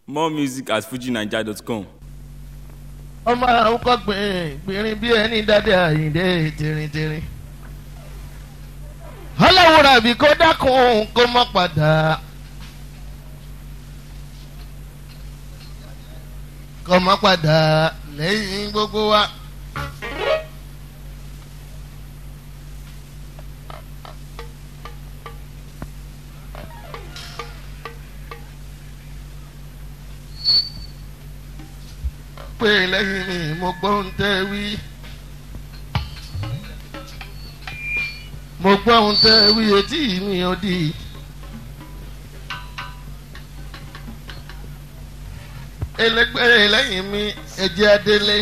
more music at fujinaija.com. ọmọ àwọn kọ́ gbìnrín bí ẹni dáadé àyíǹde tìrìntìrìn. ọlọ́wọ́ra bí kò dákun kó mọ́ padà. kó mọ́ padà lẹ́yìn gbogbo wa. pé lẹ́yìn mi mo gbọ́ ń tẹ́ wí. mo gbọ́ ń tẹ́ wí etí mi ò di. ẹlẹgbẹ́ lẹ́yìn mi ẹ̀jẹ̀ adélé.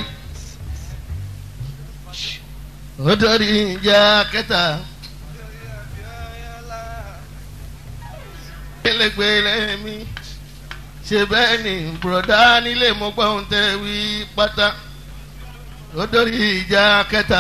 ó dọ́rí ìjà kẹta. ẹlẹgbẹ́ lẹ́yìn mi ṣe bẹ́ẹ̀ ni bùrọ̀dá nílé mo gbọ́ ohun tẹ́ wí pátá ó dórí ìjà kẹta.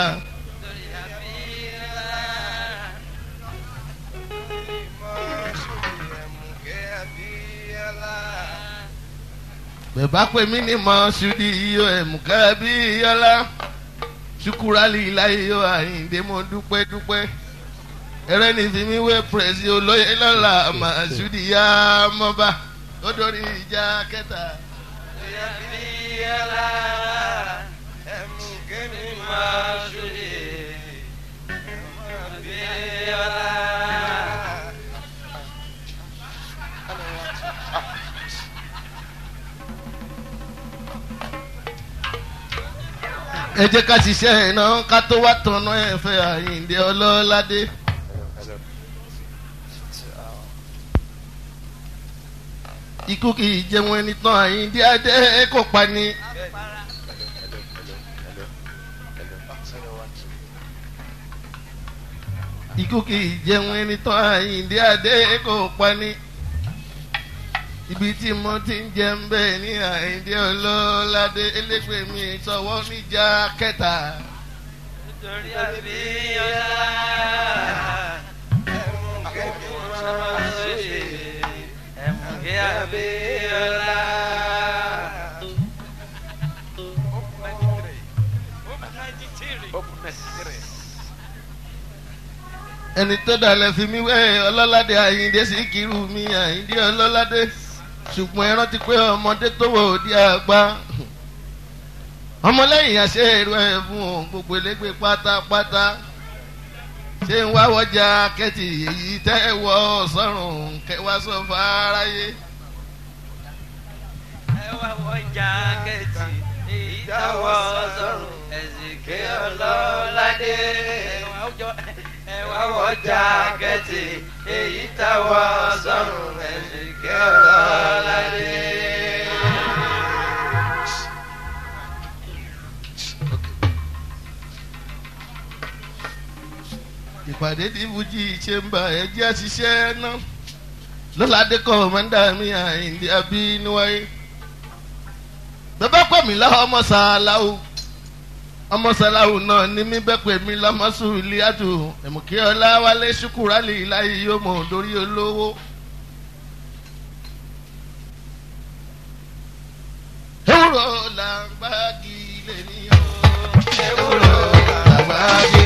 bẹ̀bá pè mí ní mọ́ ṣùdí iyo ẹ̀mùkẹ́ bí yọlá ṣùkúrálì láyé yóò àyíǹde mo dúpẹ́ dúpẹ́ ẹrẹ́ ní fi mí wé pẹ̀sì olóyè lọ́la mà ṣùdí yá mọ́ba ó dórí ìjà kẹta. Ìyàbíyàlá ẹ̀mú kémi máa ṣòye. Ìyàbíyàlá. ẹ jẹ́ ká ṣiṣẹ́ iná ká tó wá tọ̀nà ẹ̀fẹ́ àyíǹde ọlọ́ládé. ikú kì í jẹun ẹni tán àyíǹde adé kò pa ni. ikú kì í jẹun ẹni tán àyíǹde adé kò pa ni. ibi tí mo ti ń jẹun bẹ́ẹ̀ ní àyíǹde ọlọ́ládé elégbè mi sọ̀wọ́ níjà kẹta. Nítorí àbíyàlá ẹ̀mú kémi máa ṣòye. Ẹ̀mú kí àbíyàlá. ẹni tó dalẹ̀ fi mí wẹ́ ọlọ́ládé àyíǹde sí kírù mi àyíǹde ọlọ́ládé ṣùgbọ́n ẹ rántí pé ọmọdé tó wò ó di àgbà ọmọlẹ́yìn àṣẹ èrò ẹ̀ fún òun gbogbo elégbé pátápátá ṣé ń wá wọjà kẹ́tì èyí tẹ́ ẹ wọ sọ́run kẹwàá sọ fáráyé. Ẹ wá wọ jákẹ́tì èyí táwọ̀ sọ̀rùn ẹ̀sìnké ọlọ́ládé. Ẹ wá wọ jákẹ́tì èyí táwọ̀ sọ̀rùn ẹ̀sìnké ọlọ́ládé. ìpàdé tí fújì ṣe ń bá ẹjẹ́ àṣìṣe náà lọ́ládé kọ́ mọ́ndà mi àyíǹde abínúwáyé bàbá pè mí lọ́wọ́ ọmọ sàláwù ọmọ sàláwù náà ní mí bẹ́ẹ̀ pè mí lọ́mọ sùlíàtù ẹ̀mùkí ọlá wálé ṣùkúrálì láyé yóò mọ̀ lórí olówó. ewúro làgbági lè ní o ewúro làgbági.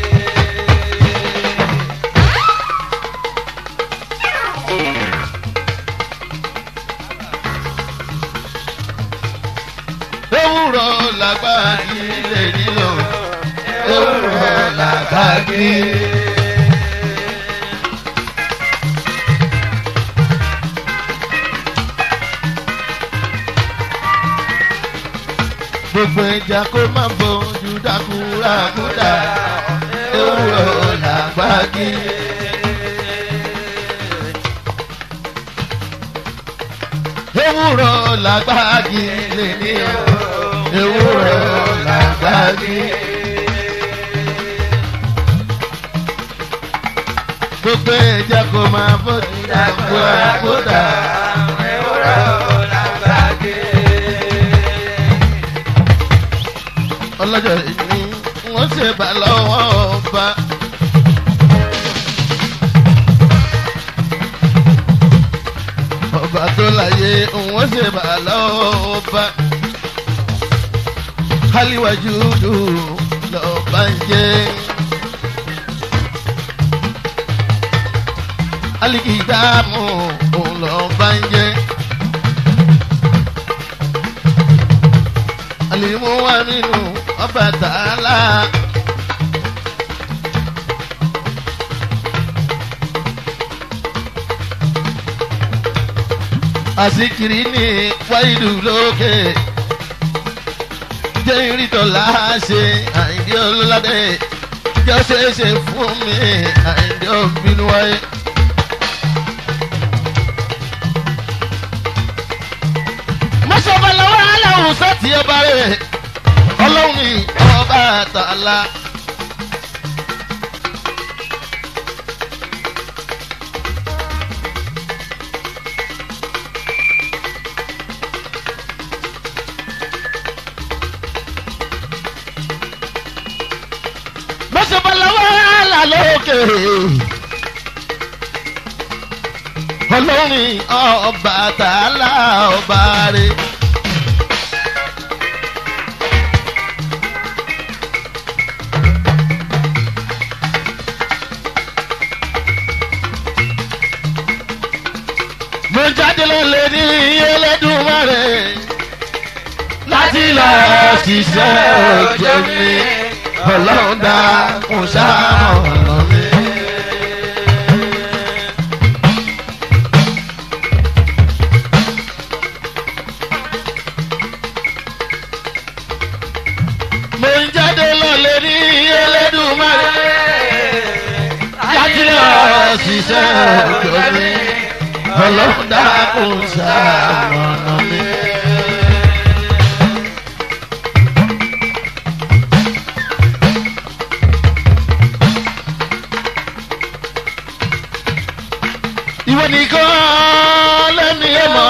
ewúro làgbági lè ní o ewúro làgbági. gbogbo ẹja kó má bójú dákúrákúdà ewúro làgbági. ewúro làgbági lè ní o ewúro làgbági. gbogbo ẹja kó má bójú dákúrákúdà Ewúro làgbàgé. ọlọ́jọ́ ìní wọ́n ṣe bá lọ́wọ́ ọba. ọba tó láyé òun ṣe bà lọ́wọ́ bá. Haliwaju dùn lọ́ọ́ bá ń jẹ́. Alikidamu òun lọ́ọ́ bá ń jẹ́. Alimu wa nínú ọba tààlà. àsìkiri ní wáìlú lókè jẹ́ ìrìtọ̀lá ṣe àìdí ọlọ́ládé jẹ́ ó ṣeé ṣe fún mi àìdí ọ̀bínú wáyé. mọ́ṣọ́bà lọ́wọ́ aláwọ̀ sọ́ọ̀tì ọba rẹ̀ ọlọ́run ní ọba àtàlà. mọ́sọ̀bọ̀lọ́wọ́ àlà lókè. ọlọ́run ọba tààlà ọba rẹ̀. mo jáde lọ́lẹ̀ ní Ẹlẹ́dùmarè láti lọ ṣiṣẹ́ òjò mi ọlọ́run dá kún sáà ọ̀nà mi. mo ń jáde lọ́lẹ̀ ní Ẹlẹ́dùmarè láti lọ ṣiṣẹ́ òjò mi ọlọ́run dá kún sáà ọ̀nà mi. ìwọ nìkan lẹ́mi ẹ̀ mọ̀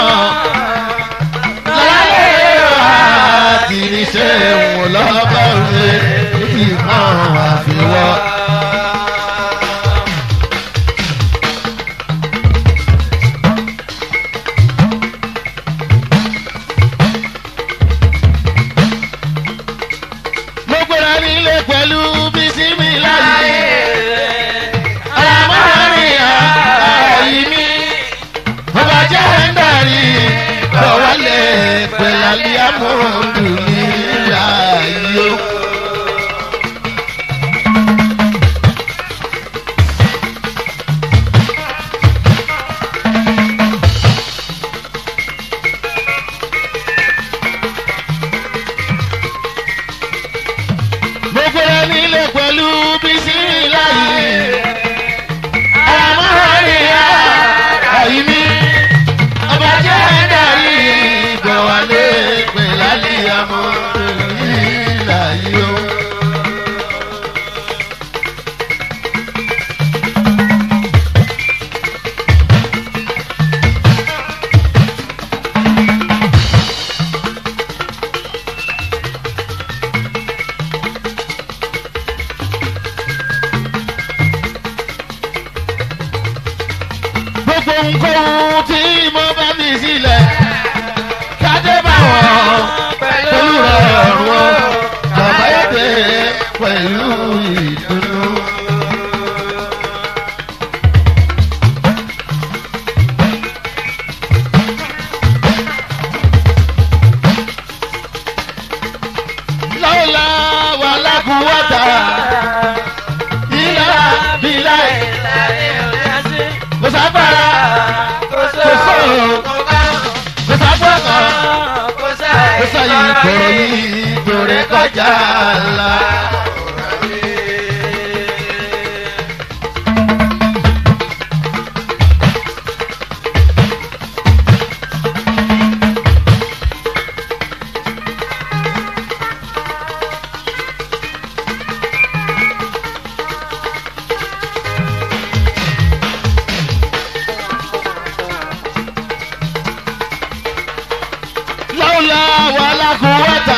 láyé àti níṣẹ́ wọn lọ́bọ̀ rẹ̀ níbi kan àfiwọ́. mo gbéra nílé pẹ̀lú bísí mi láyé. Àmọ́rin àyí mi, ọba jẹ́ ń darí, bọ̀wálé pẹ̀láli amóhùndù ní ayé. Mo gbéra nílé pẹ̀lú bísí láyé àmọ́ríyá àyíní ọba jẹ́ darí ìgbọ̀wálé pẹ̀láli amóhùndùnìlá yìí o. gbogbo nǹkan tí mo bá mi sílẹ̀ kájé bá wọn pẹ̀lú ọ̀rùn wọn bàbá èdè pẹ̀lú ìdùnnú. lọ́la wà lákùúwọ́ta ilá bílá kò sábàrà kò sọ̀rọ̀ kò sábàkà kò sáyé kòrò yìí kòrè kọjá la. lọ́la wà lákùúwọ́ta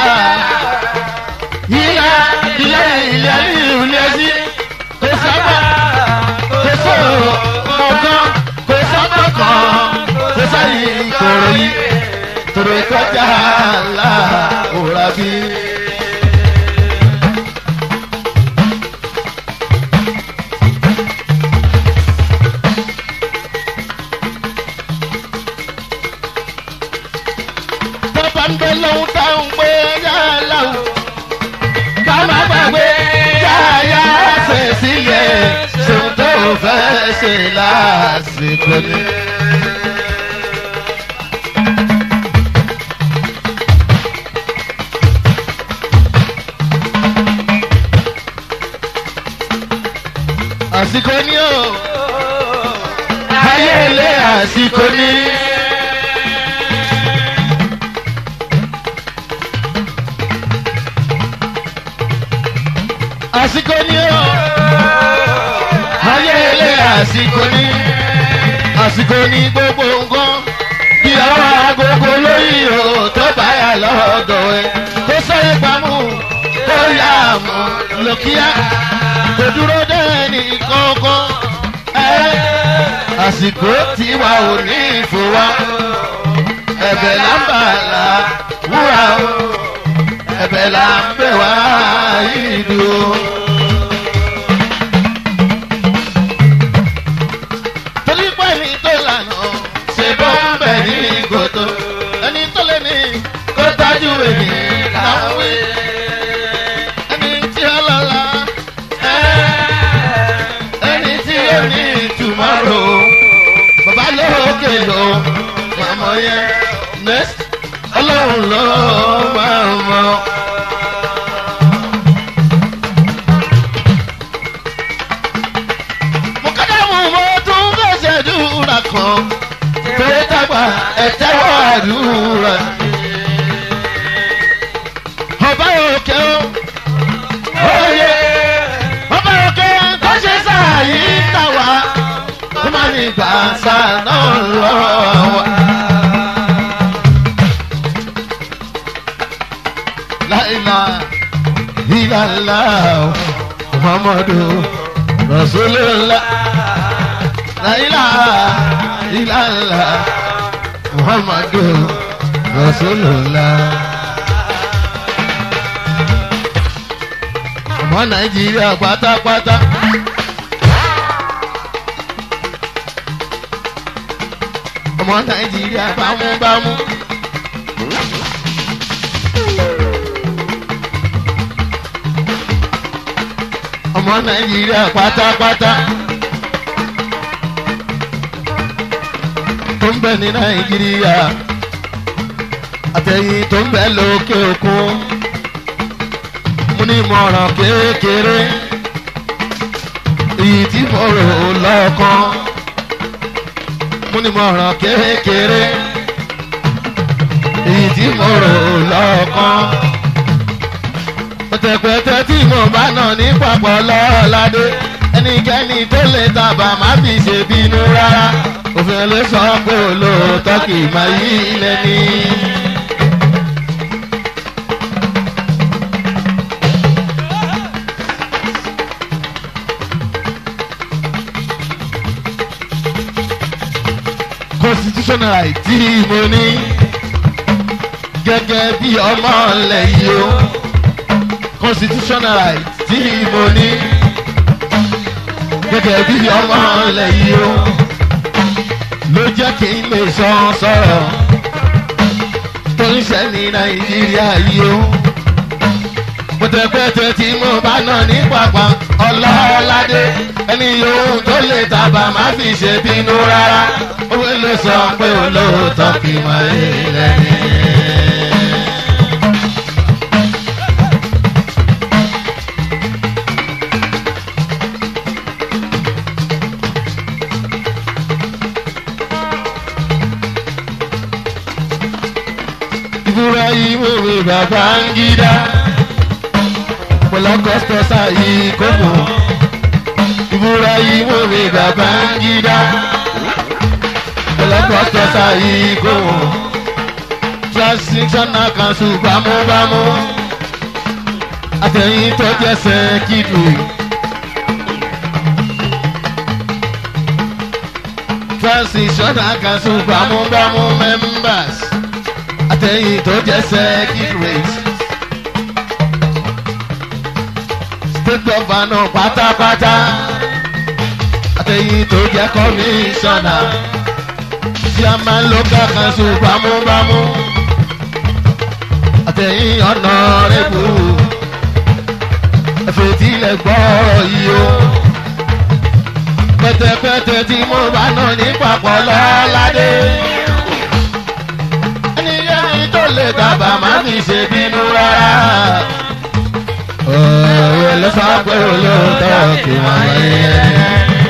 ilá ilé ilé ilé sí kò sábà kò sọ̀rọ̀ ọ̀kan kò sábà kan kò sáyé kòrò òrè kọjá là òrà bí. tọ́ba ń bẹ lóhun táwọn pé yá láwù ká má gbàgbé yáyá ṣe sílẹ̀ ṣòun tó fẹ́ ṣe lásìkò ni. àsìkò ni o ayé ilé àsìkò ni. àsìkò ni o ayé ilé àsìkò ni àsìkò ni gbogbo nǹkan bí ọwọ́ agogo lórí o tó bá yà lọ́dọ̀ ẹ tó sọ́yẹ́ pamọ́ tó yà mọ́ lókíá kò dúró dẹ́ni kankan ẹ àsìkò tí wà ò ní ìfowá ẹ̀bẹ̀ lámbàlá wúrà o ẹ̀bẹ̀ là ń bẹ̀ wá ìlú o. torí pé ẹni tó lànà ṣe bọ́ ń bẹ̀ ní gòtò ẹni tó lé ní kó tájú èmi láwé ẹni tí ó lọ́la ẹni tí ó ní tùmọ̀rò bàbá lókè lò màmá yẹn next ọlọ́run ló máa mọ̀. mo kọ́dá mú mo tún fẹsẹ̀ dúra kan pé dàgbà ẹ̀tẹ́wọ̀ àdúrà. ọba òkè o òye ọba òkè tó ṣe sáàyí tàwa ó máa ní gbàǹsà náà lọ́wọ́. láìla ìlàlá muhammadu rasulillah láìla ìlàlá muhammadu rasulillah. ọmọ nàìjíríà pátápátá. ọmọ nàìjíríà bámúbámú. ọmọ nàìjíríà pátápátá tó ń bẹ ní nàìjíríà àtẹ̀yìn tó ń bẹ lókè òkun mo ní ìmọ̀ràn kékeré èyí tí mo rò lọ́kàn mo ní ìmọ̀ràn kékeré èyí tí mo rò lọ́kàn pẹ̀tẹ̀pẹ̀tẹ̀ tí mo bá nà ní papọ̀ lọ́ọ́ládé ẹnikẹ́ni tó lè tàbà má fi ṣe bínú rárá òfin ló sọ pé olóòótọ́ kì í máa yí ilẹ̀ ní. constitutional right tí mo ní gẹ́gẹ́ bí ọmọ ilẹ̀ yìí o constitutional right tí mo ní gẹ́gẹ́ bí ọmọ ilẹ̀ yìí o ló jẹ́ kí n lè sọ sọ̀rọ̀ tó ń ṣe ní nàìjíríà yìí o pẹ̀tẹ̀pẹ̀tẹ̀ tí mo bá nà ní pàpà ọlọ́ọ̀ládé ẹni yòówù tó lè tàbà má fi ṣe bínú rárá owó ló sọ pé olóòótọ́ kì í máa ń lẹ́ni. Ibrahim omi Babangida pọlọkọsọ sáyé kókò Ibrahim omi Babangida pọlọkọsọ sáyé kókò transitional council bámúbámú àtẹ̀yìn tó jẹ́sẹ̀ kídù. transitional council bámúbámú members àtẹ̀yìn tó jẹ́ secretary. state governor pátápátá àtẹ̀yìn tó jẹ́ commissioner. chairman local council bámúbámú àtẹ̀yìn honorable ẹ̀fẹ̀tìlẹ̀ gbọ́rọ̀ yìí o pẹ̀tẹ̀pẹ̀tẹ̀ tí mo bá nà ní papọ̀ lọ́ládé. ẹni yẹ́nì tó lè dábà má fi ṣe bínú rárá. ọ̀rọ̀ ló sọ pé olóòótọ́ kí wọ́n lẹ́yìn ẹni.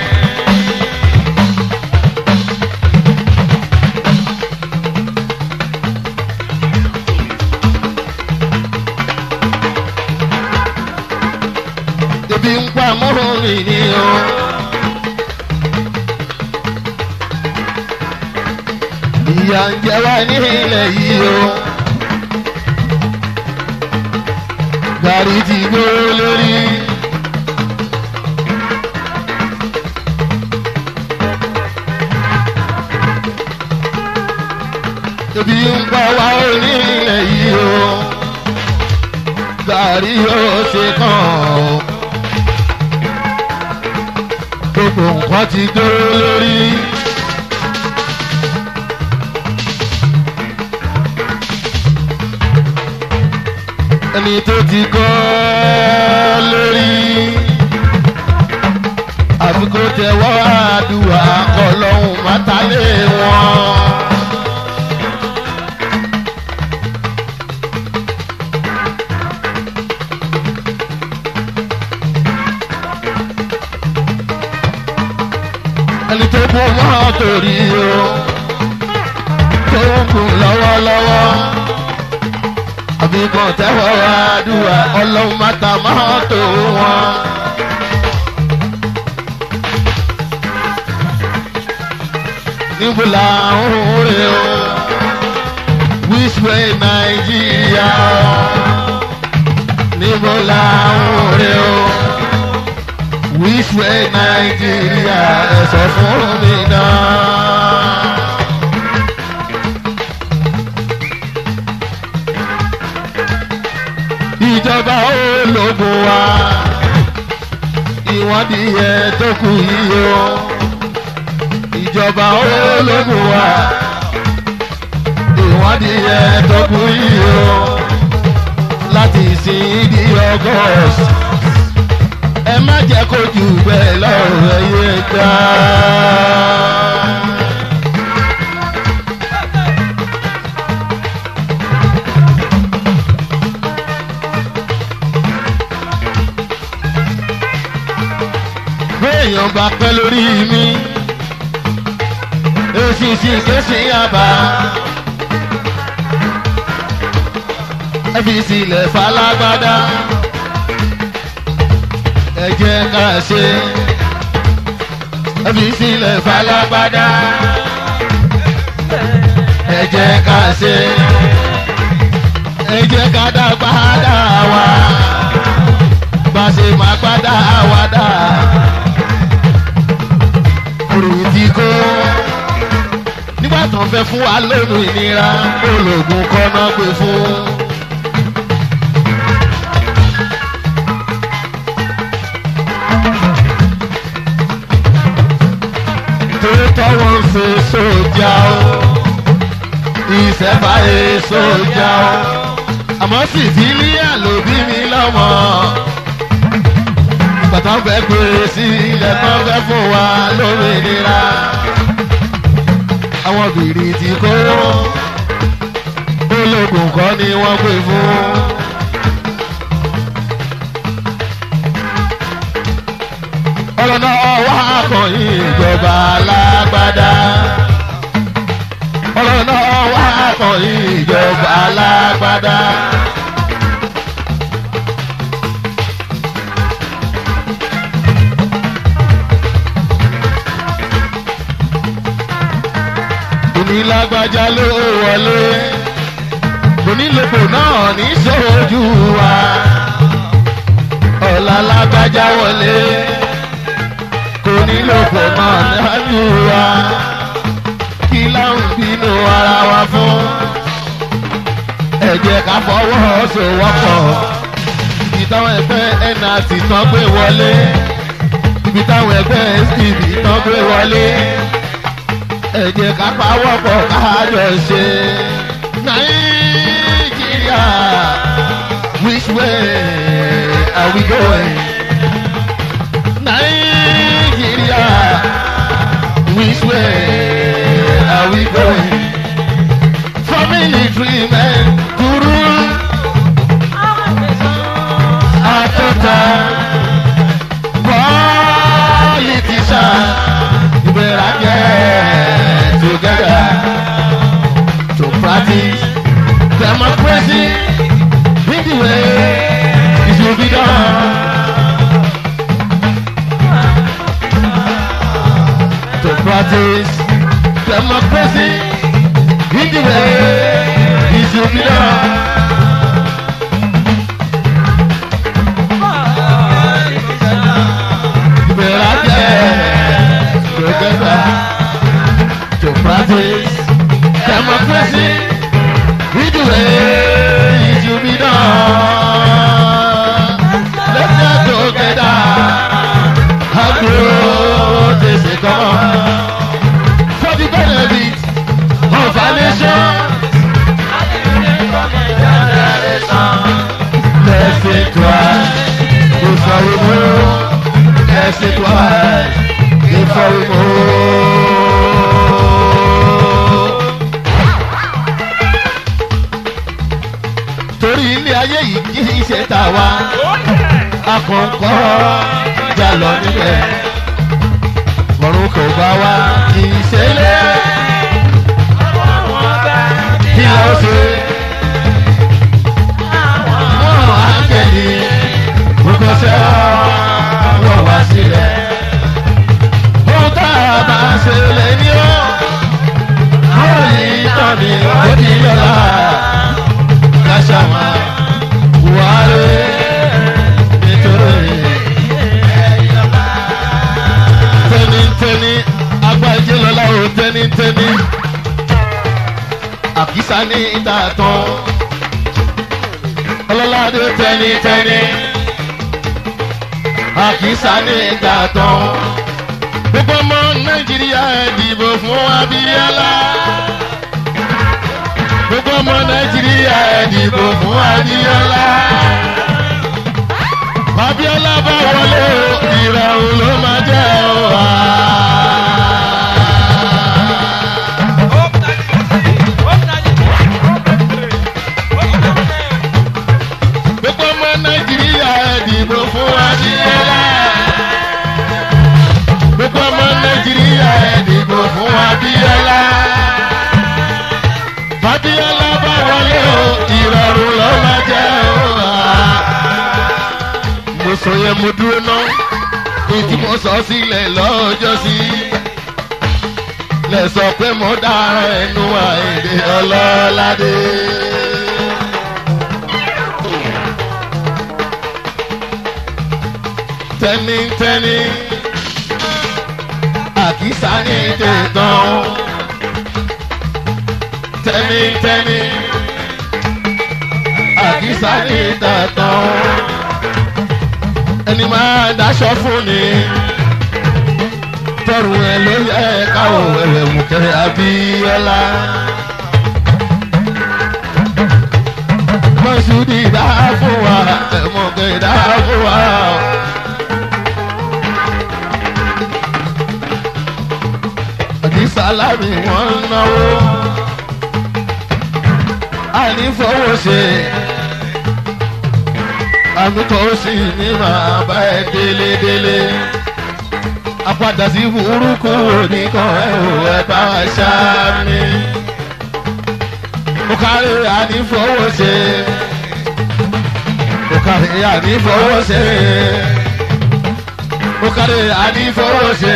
ebi ń pa mọ́rọ̀ mi ni o. ìyà ń jẹ wá ní ilẹ̀ yìí o. gàrí ti gbóró lórí. ebi ń pa wá ní ilẹ̀ yìí o. gàrí yóò ṣe kàn o gbogbo nǹkan ti dúró lórí. ẹni tó ti kọ́ lórí. àfi kó tẹ̀wọ́ àdúrà kọ́ lọ́hùn mátálé wọn. ẹni tó kún mọ́ torí o tó ń kún lọ́wọ́lọ́wọ́ àbí kan tẹ́wọ́ àdúrà ọlọ́run máta máa tó wọn. níbo la ń rè o which way nàìjíríà níbo la ń rè o which way nàìjíríà ẹ sọ fún mi náà. ìjọba ológun wa ìwádìí ẹ tó kù yìí o ìjọba ológun wa ìwádìí ẹ tó kù yìí o láti sin di august ẹ má jẹ́ kó jù bẹ́ẹ̀ lọ́rùn ẹ̀yẹ gbà. béèyàn bá pẹ́ lórí mi èsì sì kéṣì àbá ẹ fi sílẹ̀ falágbádá ẹ jẹ́ ká ṣe ẹ fi sílẹ̀ falágbádá ẹ jẹ́ ká ṣe ẹ jẹ́ ká dá padà wá bá ṣe máa padà wá dá òrùn ti kó nígbà tó ń fẹ́ fún wa lónìí ìnira ológun kọ́nà pé fún. tòótọ́ wọn ṣe sójà o ìṣẹ̀fàyè sójà o àmọ́ sìfìlíà ló bí mi lọ́mọ bàtà fẹ́ gbé sí ilẹ̀ tó fẹ́ fún wa lómìnira àwọn bìrì tí kó ológun kọ́ ni wọ́n pè fún. ọ̀rọ̀ náà wá kọ̀yìn ìjọba alágbádá. ọ̀rọ̀ náà wá kọ̀yìn ìjọba alágbádá. onílágbájá ló wọlé onílòpò náà ní sójú wa ọ̀la lágbájá wọlé onílòpò náà lájú wa kí láwọn bínú ara wa fún jẹ́ ká fọwọ́ sowọ́pọ̀ ibi táwọn ẹgbẹ́ nrt tán gbé wọlé ibi táwọn ẹgbẹ́ stv tán gbé wọlé ẹ jẹ́ ká pawọ́pọ̀ kájọ ṣe nàìjíríà which way are we going nàìjíríà which way are we going for military men to rule àtúntà politician you better get together to practice democracy in the way it should be done. To practice democracy in the way it should be done. You better get together to practice democracy in the way it should be done. Let's get together and grow this economy for the benefit of our nation. Let's think twice before we move. Let's think twice before we move. torí ilé ayé yìí kì í ṣe tàwa akọ̀ǹkọ̀ jà lọ níbẹ̀ ọ̀run kò bá wa kì í ṣe lé kí ló ṣe wọ́n á kẹ́lì gbogbo ṣẹ́ wọ́n wá sílẹ̀ ohun tá a bá ṣe lè ní ọ́ àwọn yìí tán ni ó di lọ́la kásàmà wàhálà nítorí tẹnitẹni agbájé lọlá o tẹnitẹni àkísà ní ìta tán ọlọ́ládé tẹnitẹni àkísà ní ìta tán gbogbo ọmọ nàìjíríà ẹ dìbò fún abíyálá gbogbo ọmọ nàìjíríà ẹ dìbò fún abíyálá abíọ́lá bá wọlé o ìràwọ̀ ló máa jẹ́ o wá. gbogbo ọmọ nàìjíríà ẹ dìbò fún abíọ́lá. gbogbo ọmọ nàìjíríà ẹ dìbò fún abíọ́lá. abíọ́lá bá wọlé o ìrọ̀rùn ló máa jẹ́ o wá mo sọ yẹn mo dúró ná ètí mo sọ sílẹ̀ lọ́jọ́ sí lẹ sọ pé mo dára ẹnu àìdè ọlọ́ládé. tẹ́nitẹ́ni àkísà ní tẹ̀tàn tẹ́nitẹ́ni àkísà ní tẹ̀tàn ẹni máa daṣọ fún ni tọrùn ẹ ló yẹ káwọ ẹwẹ mùkẹrẹ abíọ́lá. mọ̀sùdì dá fún wa ẹ̀mọ̀kẹ́ dá fún wa. àdìsálámì wọ́n ń náwó ànífọwọ́ ṣe àmì tó sì ní máa bá ẹ délédélé apádà sí burúkú oníkan ẹ ò ẹ bá ṣá mi. mo kárí ànífọwọ́ṣe mo kárí ànífọwọ́ṣe mo kárí ànífọwọ́ṣe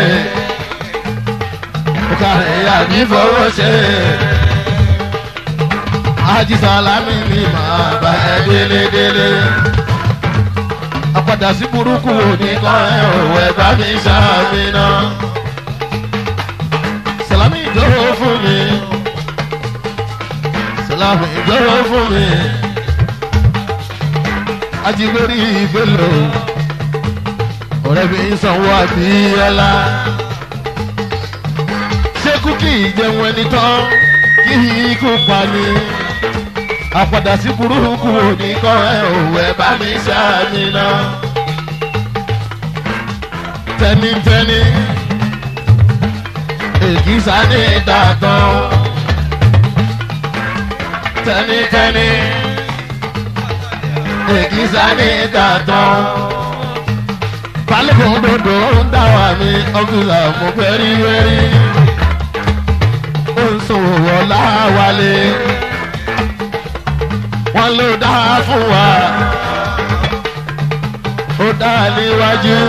mo kárí ànífọwọ́ṣe ajísàlámì ni màá bá ẹ délédélé apádà sí burúkú oníkan ẹ ò ẹ bá mi ṣáàmì náà. Sàlámì ìjọwọ́ fún mi. láàmì gbọ́rọ̀ fún mi ajigberi ìgbélò ọ̀rẹ́ mi ń sanwó àbíyọ́lá ṣékú kì í jẹun ẹni tán kí ikú pa ni àpàdà sí burúkú òní kọ́ ẹ òwò ẹ bá mi ṣáàmì náà tẹnitẹni èkìsà ní ìdàtàn tẹnitẹni èkìsà ní ìdàtàn balùwẹ̀ òdòdó ń dá wà mí ọ́fíìsà mo fẹ́ rí wẹ́rí ó ń sòwò láwálé wọ́n ló dá fún wa ó dá níwájú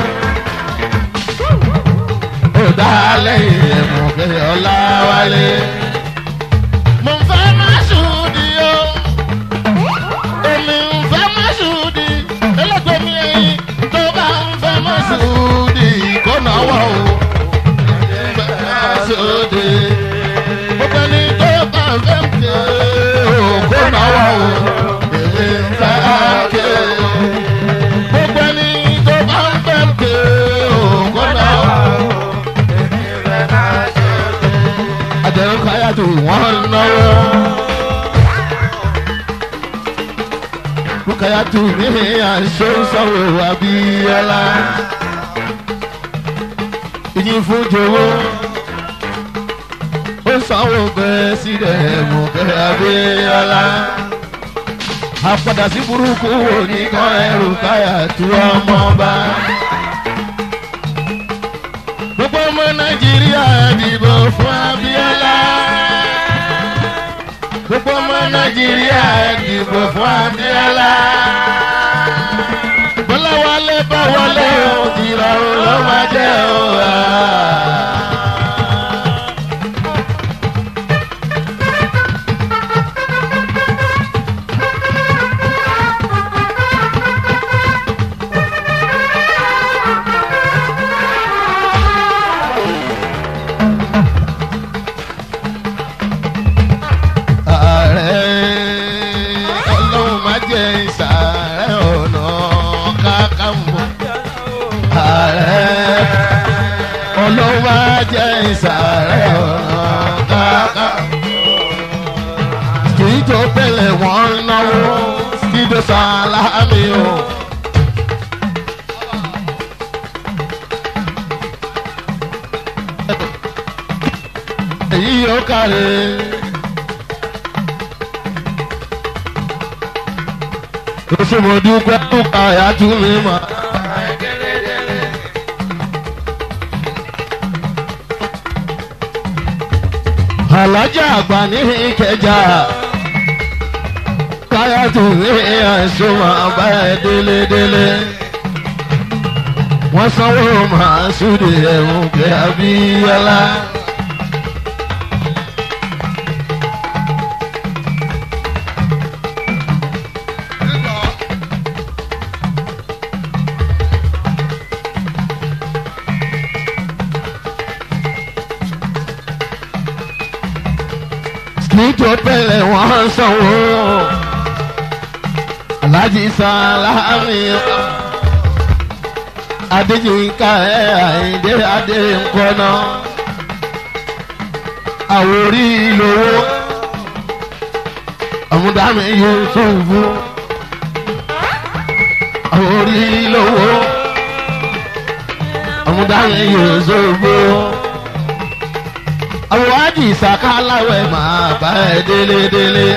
ó dá lẹ́yìn ẹ̀mú pé ọlá wálé. mo ń fẹ́ má ṣùdí o èmi ń fẹ́ má ṣùdí ẹlẹ́gbẹ̀ẹ́ mi ẹ̀yìn tó bá ń fẹ́ má ṣùdí kó náwó o. fẹ́ má ṣùdí gbogbo ẹni tó bá ń fẹ́ mi o kó náwó o. èmi ń fẹ́ ké gbogbo ẹni tó bá ń fẹ́ mi o kó náwó o. àjẹrún káyà tó wọ́n náwó. Rúkàyà tó ní àṣọ sọ̀rọ̀ Abíọ́lá. Ìyìn fún Jowó. Ó sanwó bẹ́ẹ̀ sílẹ̀ mọ̀kẹ́ Abíọ́lá. Àpàdà sí burúkú wo ní kan ẹrù káyà tó ọmọ bá gbogbo ọmọ nàìjíríà dìbò fún abiola gbogbo ọmọ nàìjíríà dìbò fún abiola bọ́lá wálé bá wọlé o ìrọ̀rùn ló máa jẹ́ o. ààrẹ ọlọ́run má jẹ́ ìsàárẹ̀ ọ̀nà kákàmbọ̀. ààrẹ ọlọ́run má jẹ́ ìsàárẹ̀ ọ̀nà kákàmbọ̀. kì í tó pẹ̀lẹ́ wọ́n ń náwó kí ló sàlámì o. èyí yóò kárẹ̀. Oṣù mo dúpẹ́ dúpẹ́ àyà tún mi mọ̀. Àlájà àgbà ní Ìkẹjà. Káyà tún ní àìsàn máa bá ẹ délédélé. Wọ́n sanwó màá súde ẹ̀hún pé Abíyọ́lá. nítorí pẹ̀lẹ́ wọ́n sanwó alájí sálámì adéjìká ẹ̀ àyíndé adé nkọ́nà àwòrí lówó ọ̀mùdámi yusufu àwòrí lówó ọ̀mùdámi yusufu àwọn àjì ìsàkáláwẹ̀ máa bá ẹ délédélé.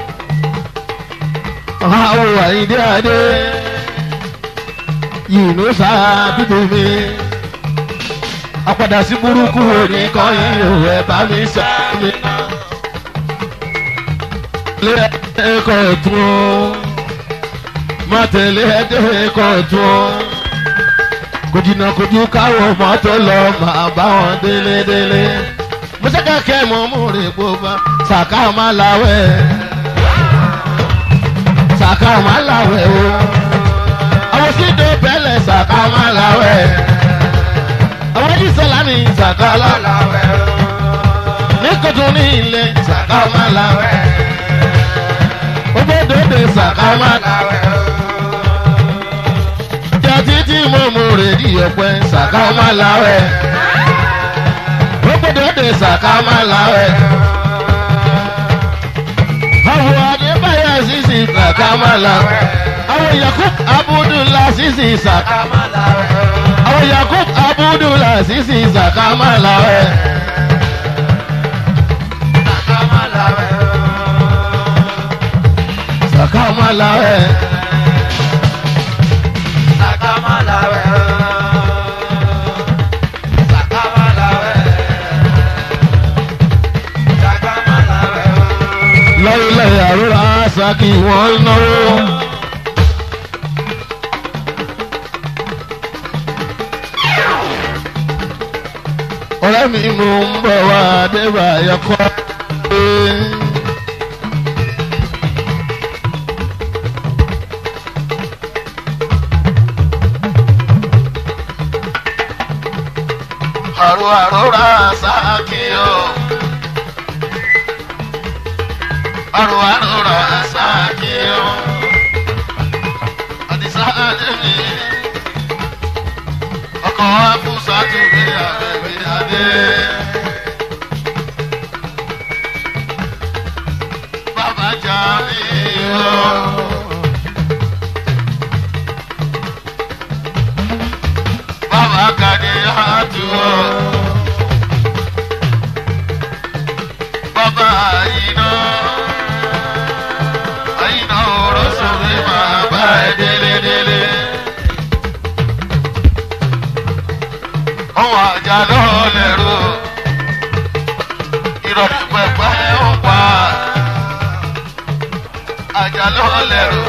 àwọn àyíndé adé yìnyín sábìbò mi. àpàdà sí burúkú òní kan yìí ò ẹ bá mi sá mi. lé ẹ̀kọ́ tún ó má tẹ̀lé ẹ̀kọ́ tún ó kò jìnnà kò ju káwọn mọ́tò lọ máa bá wọn délédélé musaka kẹ mọ múre gbogbo saka ma lawẹ saka ma lawẹ o àwọn sídò bẹlẹ saka ma lawẹ àwọn jí sọlámi saka lawẹ ní kòtò ní ilé saka ma lawẹ sàkámà jẹ́ títí mo mú rèdí ọ̀pẹ́ sàkámà láwẹ̀ ó gbọ́dọ̀ dé sàkámà láwẹ̀ àwọn adébáyà sísì sàkámà láwẹ̀ àwọn yakub abudulá sísì sàkámà àwọn yakub abudulá sísì sàkámà láwẹ̀. sàkámà láwẹ̀. lọ́rílẹ̀ àrúrà sákì wọ́n náwó. ọ̀rẹ́ mi mú ń bọ̀ wá débà yọkọ́. àrò àrúrà sákì o. àrò àrúrà sákì o. àdìsá àdébí ọkọ̀ afúnṣá tó rí àbẹ̀bí adé. bàbá jà mí o. bàbá kàdé àtú o. bàbá àyínà àyínà òrò sórí máa bá ẹ délé délé. ọwọ́ àjà lọ́ọ́ lẹ́rú ìrọ̀lẹ́ pẹ̀pẹ́ ń pa àjà lọ́ọ́ lẹ́rú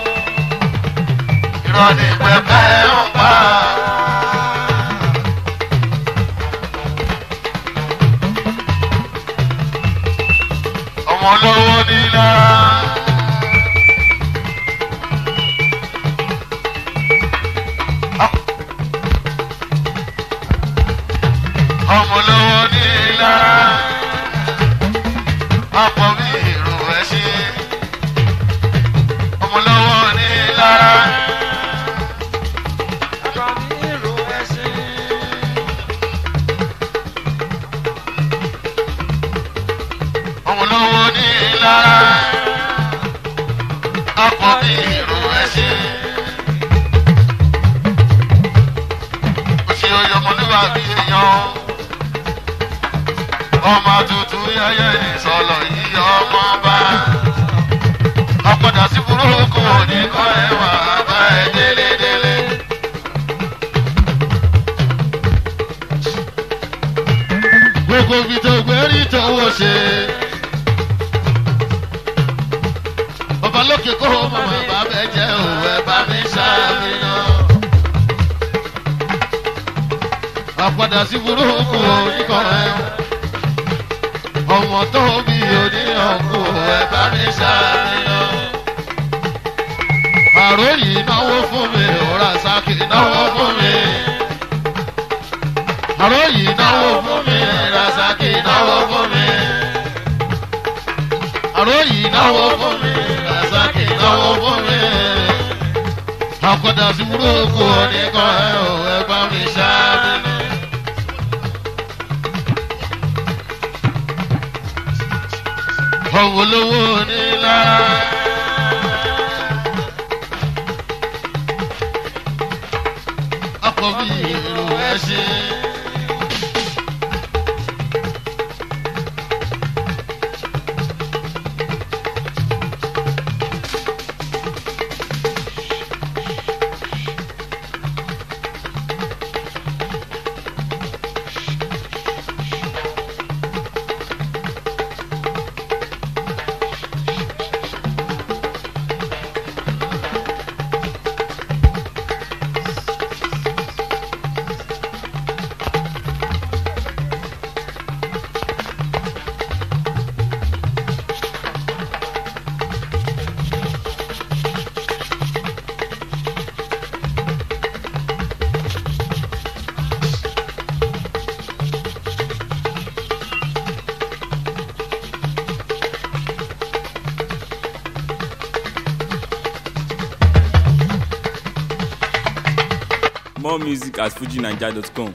ìrọ̀lẹ́ pẹ̀pẹ́ ń pa. ọmọ lọ́wọ́ nílá. ọmọ lọ́wọ́ nílá. ọ̀pọ̀ bí èrò ẹ̀ ṣe. ọmọ lọ́wọ́ nílá. ọmọ lọ́wọ́ nílá. ọ̀pọ̀ bí èrò ẹ̀ ṣe. òṣì oyè ọmọlúwàbí èèyàn ọmọ tuntun yẹyẹ ìsọlọ yìí ọmọ bá ọ̀padà sí burúkú oníkọ́ ẹ̀wà bá ẹ délé délé. gbogbo ibi tó gbé rí tọwọ́ ṣe. bàbá lókè kó o mọ̀ bàbá bẹ́ẹ̀ jẹ́ òwe bá mi ṣàmìnà. àpadà sí burúkú oníkọ́ ẹ̀wà ọmọ tó bí oníyànkú ẹ bá mi ṣàníyàn. àròyìn náwó fún mi òrà sákì náwó fún mi. àròyìn náwó fún mi rasaki náwó fún mi. àròyìn náwó fún mi rasaki náwó fún mi. àkọ́dà sí burúkú oníkan ẹ̀ ò ẹ bá mi ṣàníyàn. ọ̀wọ́ lówó nílá. ọkọ̀ bí èrò ẹ ṣe. More music at fujinaija.com.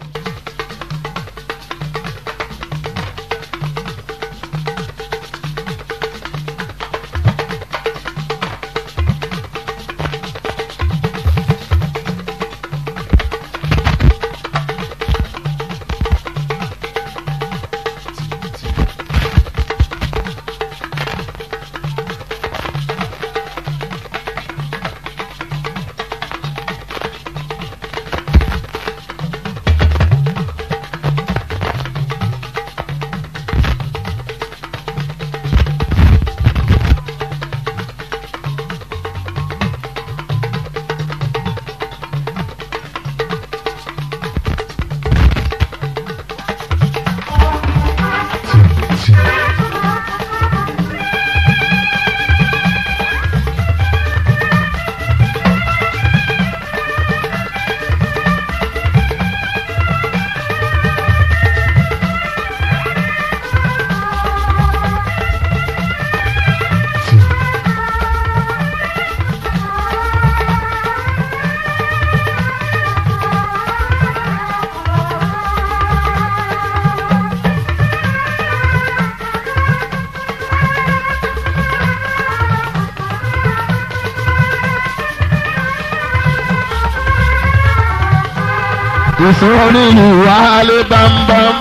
ìsọ̀rí ìwálé bámbám.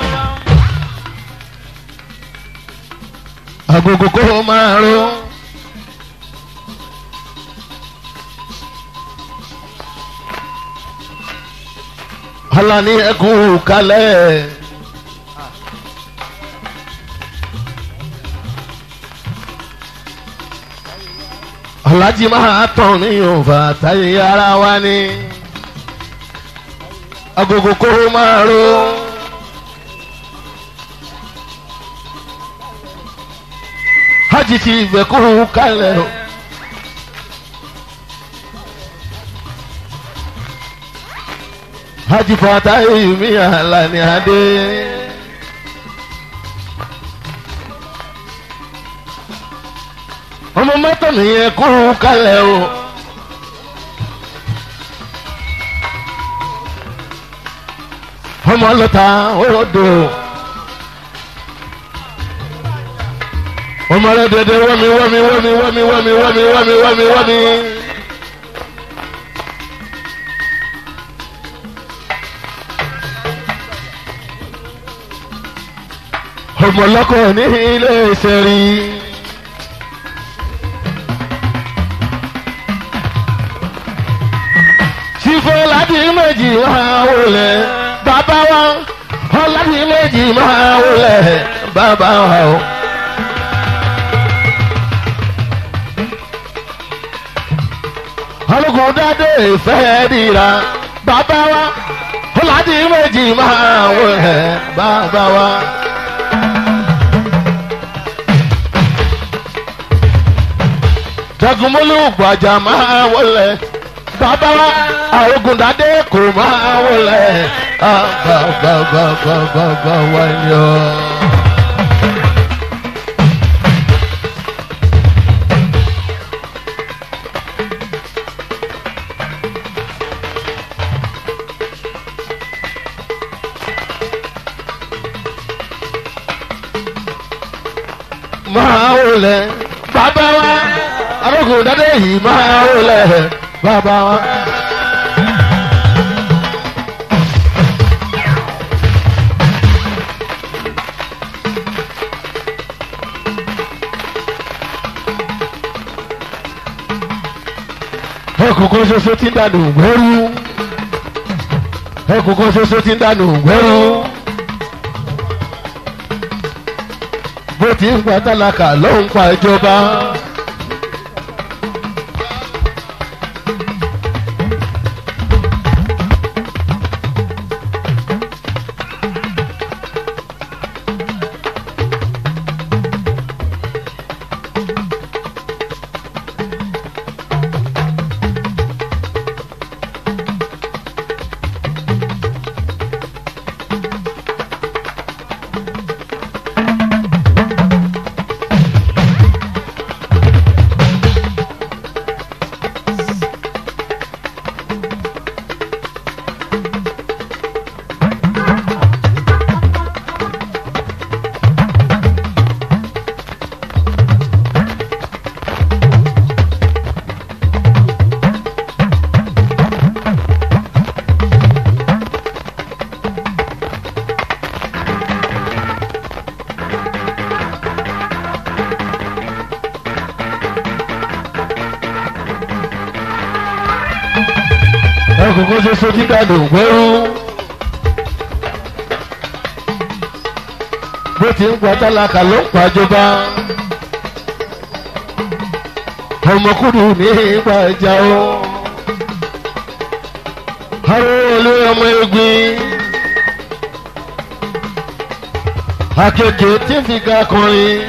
agogo kó máa ró. alani ẹkú kalẹ̀. alájí máa tàn ní òǹfà táyé ara wa ni agogo kó máa ro. hajj ti ibẹ̀ kó kalẹ̀ o. hajj fata mi Àlàní adé. ọmọ mọ́tò nìyẹn kó kalẹ̀ o. ọmọ lọta odò ọmọ rẹ dẹdẹ wọmi wọmi wọmi wọmi wọmi wọmi wọmi wọmi wọmi. ọmọ lọkọ ní ilé ìṣẹ̀rí. sífẹ́ láti méjì máa wọlé bàbá wa ọlọ́dún méjì máa wọlé bàbá wa o. olùkọ́ dáadé ìfẹ́ dìra bàbá wa ọlọ́dún méjì máa wọlé bàbá wa. jagunmólú gbàjà máa wọlé bàbá wa àrògùndádé kò máa wọlé bàbàbàbàbà wà ní ọ. máa wọlé bàbá wa àrògùndádé yìí máa wọlé bàbá wa. ẹkùnkùn ṣoṣo ti ń dànù gbẹ́rú ẹkùnkùn ṣoṣo ti ń dànù gbẹ́rú bó ti ń pa tálákà ló ń pa ìjọba. kókó ṣoṣo tí dàdò gbẹ́rú. bó ti ń pa tálákà ló ń pàjọba. ọmọkùnrin ní ìgbà ìjà o. arúgbó olú ọmọ egbin. akeke tí ń fi ga kọrin.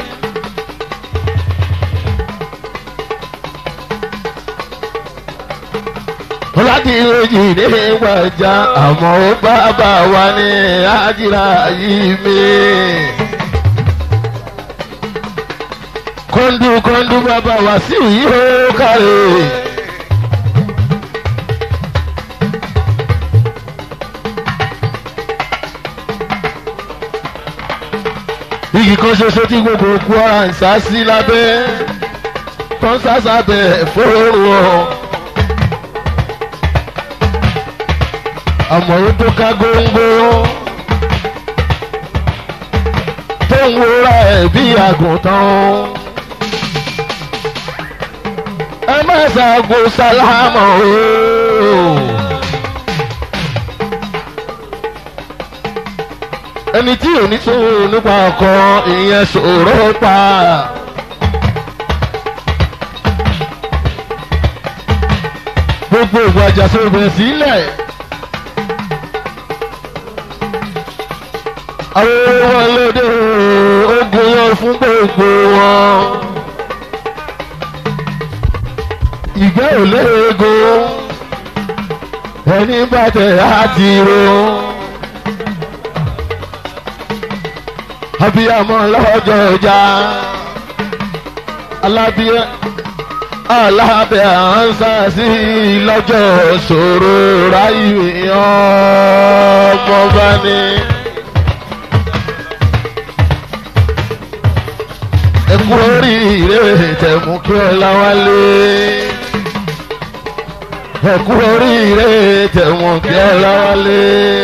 ọládìrẹ́jì ní ìwàjà àmọ́ ó bá bá wa ní àjìrà yìí mi. kọ́ńdú kọ́ńdú bàbá wa sí yìí ó kárẹ̀. igi kan ṣoṣo tí gbogbo òkú ara ń sá sí lábẹ́ tó ń sá sábẹ́ fóònù ọ̀. àmọ̀rún tó ká góńgó tó ń wúra ẹ̀ bí àgùntàn. ẹ má ṣàgò sálámọ̀ o. ẹni tí ò ní sòwò nípa ọkọ ìyẹn ṣòro pa. gbogbo ìwà àjàsọ̀rọ̀ sílẹ̀. àwọn wọn lóde ogun yan fún gbogbo wọn. ìgbẹ́ ò léegun ẹni bàtẹ̀ àti ro. abiyamọ lọ́jọ́ ọjà alábíyẹ alábẹ́ ànsá sí lọ́jọ́ ṣòro ráyè ọmọ bá ní. ẹkú oríire tẹ̀mú kí ọlá wálé. ẹkú oríire tẹ̀mú kí ọlá wálé.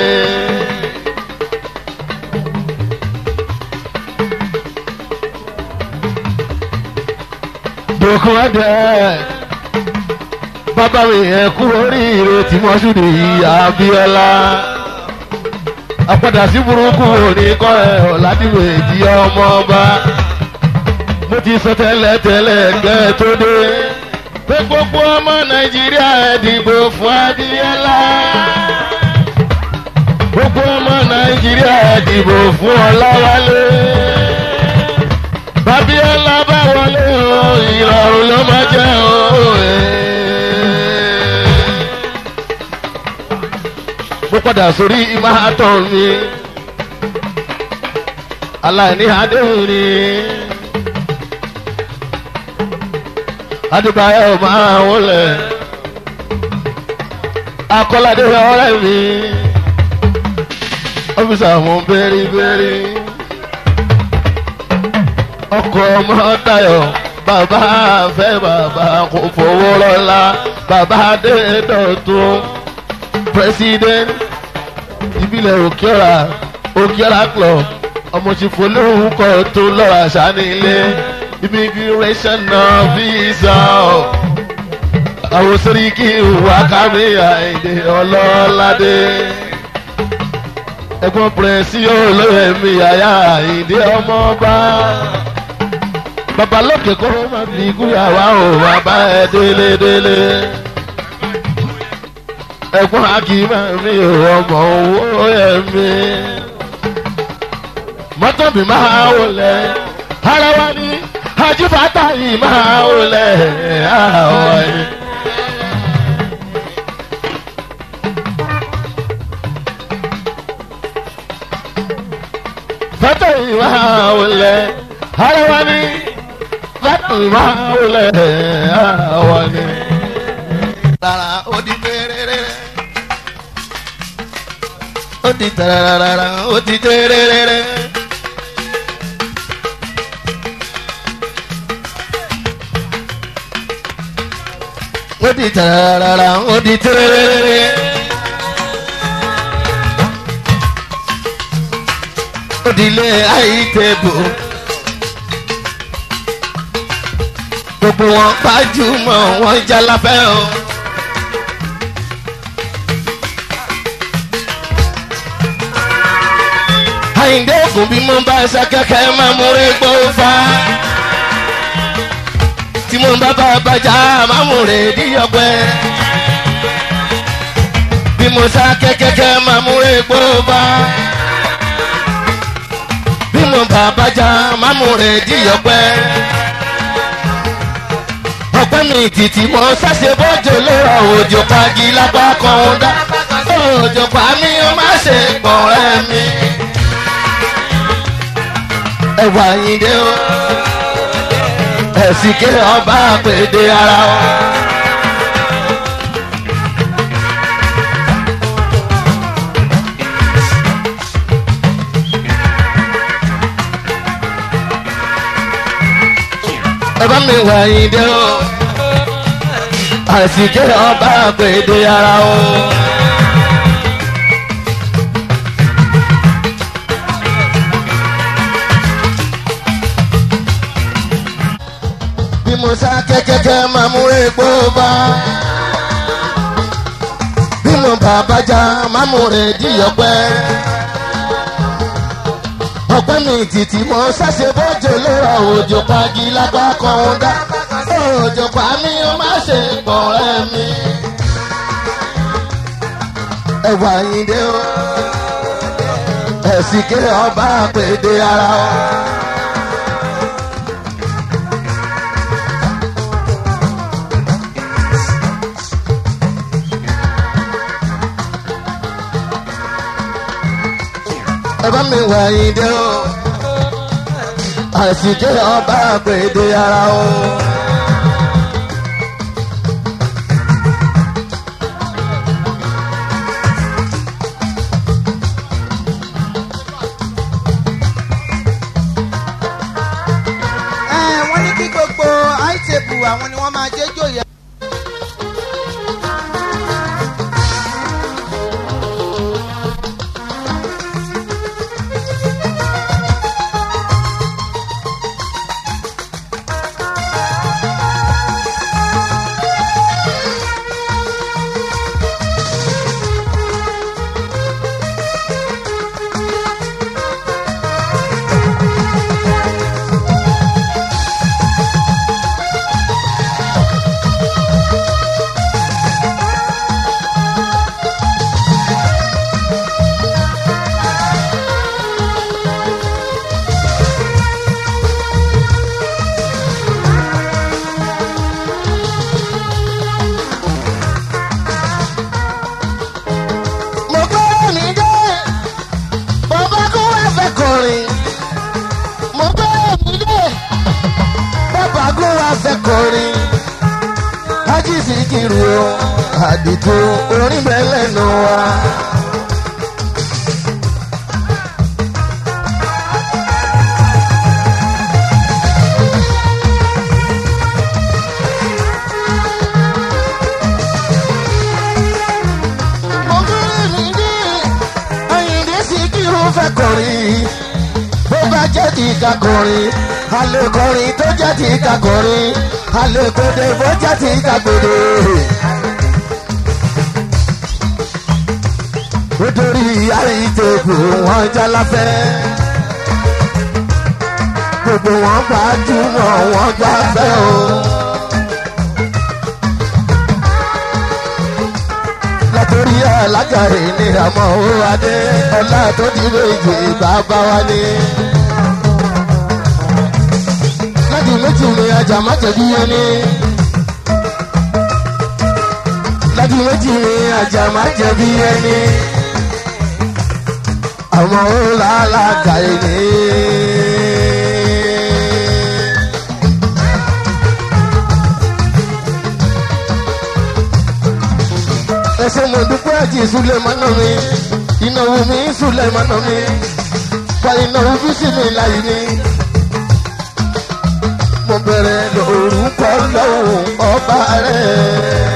dòkun ẹ̀dẹ̀ bàbá mi ẹkú oríire tí mo ṣùdì yìí Abíọ́lá àpàdà sí burúkú òní kọ́ ẹ̀ ọ̀làdìwẹ̀ di ọmọ ọba mo ti sọ tẹ́lẹ̀ tẹ́lẹ̀ gẹ́ tó dé pé gbogbo ọmọ nàìjíríà dìbò fún Abíọ́lá gbogbo ọmọ nàìjíríà dìbò fún Ọláwálé Abíọ́lá bá wọlé o ìrọ̀rùn ló máa jẹ́ o. mo padà sórí ìmáàtọ̀ mi aláìní adéhùn ni. adébáyọ̀ máa wọlé akọ́ládé ọ̀rẹ́ mi ọ́fíìsì àwọn bẹ́rí bẹ́rí ọkọ̀ ọmọ tayọ̀ bàbá fẹ́ bàbá kò fowó lọ́la bàbá adédọ̀tún president ìbílẹ̀ òkèọ́ra òkèọ́ra club ọmọṣẹ́fọ́lẹ́hùnkọ́ tó lọ́ra ṣánílé immigration náà visa àwọn sẹ́ríkì wákàmí àìdè ọlọ́ládé ẹ̀gbọ́n pẹ̀rẹ́sì olóyè mi àyà àìdè ọmọọba babalókè kó má fi gúyàwá o bàbá ẹ délé délé ẹ̀gbọ́n akíma mi ò ọmọ owó ẹ̀mí mọ́tò mi máa wọlé ara wa ní ajibata yìí máa wọlé àwọ̀ yìí. fẹ́tọ̀ yìí máa wọlé ara wa ní fẹ́tọ̀ yìí máa wọlé àwọ̀ yìí. rárá ó di tẹ́rẹ́rẹ́ ó di tẹ́rẹ́rẹ́ ó di tẹ́rẹ́rẹ́. ó di tẹ́rẹ́rẹ́ ó di tẹ́rẹ́rẹ́. ó di ilé àìtẹ́bù. gbogbo wọn gbajúmọ̀ wọn jalafẹ́ o. àyíndé ògùn bí mo bá ṣe kẹ́kẹ́ máa múre gbó fa tí mo bá bá bàjá máa múre díyọ̀pẹ́ bí mo sá kẹ́kẹ́kẹ́ máa múre gbó fa bí mo bá bàjá máa múre díyọ̀pẹ́ ọpẹ́ mi títí mo ṣàṣe bọ́jọ́ lọ́rọ̀ òjò pagi lápá kan ó dá òjò pa mí ó má ṣe gbọ̀nrẹ́ mi. ẹwà yín dé o ẹ̀sìn ké ọba àpèdè ara o. ẹ bá mi wà yín dé o àsìkè ọba àpèdè ara o. bí mo sá kẹ́kẹ́kẹ́ máa mú epo bá bí mo bá bájá máa mú rẹ̀ díyọ̀pẹ́ ọpẹ́ mi títí mo ṣàṣe bọ́jọ́ lọ́rọ̀ òjò pagi lápá kan ó dá òjò pa mí ó má ṣe gbọ̀nrẹ́ mi. ẹwà yín dé o ẹ̀sìn ké ọba àpèdè ara o. ẹ bá mi wà yín dé o àsìkè ọba àpèdè ara o. ẹ wọ́n ní kí gbogbo àìtẹ́bù àwọn ni wọ́n máa jẹ́ jòyè. mo gbọ́ mi dé bàbá kó wá fẹ́ kọrin mo gbọ́ mi dé bàbá kó wá fẹ́ kọrin ájí sì kiri o àdìtò orin bẹ́ẹ̀ lẹ́nu wa. mo gbọ́ mi dé Àyìndé sì kiri o fẹ́ kọrin bó bá jẹ́ ti ká kọrin alẹ́ kọrin tó jẹ́ ti ká kọrin alẹ́ kóde bó jẹ́ ti ká kóde. nítorí àìtẹ́kù wọn jálafẹ́ gbogbo wọn gbajúmọ̀ wọn gbafẹ́ o. látòrí alágàrí ní àmọ́ ó adé ọlá tó di méjì bàbá wa ní. láti méjì ni ajá má jẹ̀bi ẹni. láti méjì ni ajá má jẹ̀bi ẹni. àmọ́ ó làlágàrí ní. ẹsẹ̀ mo dúpẹ́ àti ìsúlẹ̀ mọ́nà mi ìnáwó mi ìsúlẹ̀ mọ́nà mi fa ìnáwó bísí mi láyé mi. mo bẹ̀rẹ̀ lórúkọ lọ́wọ́ ọba rẹ̀.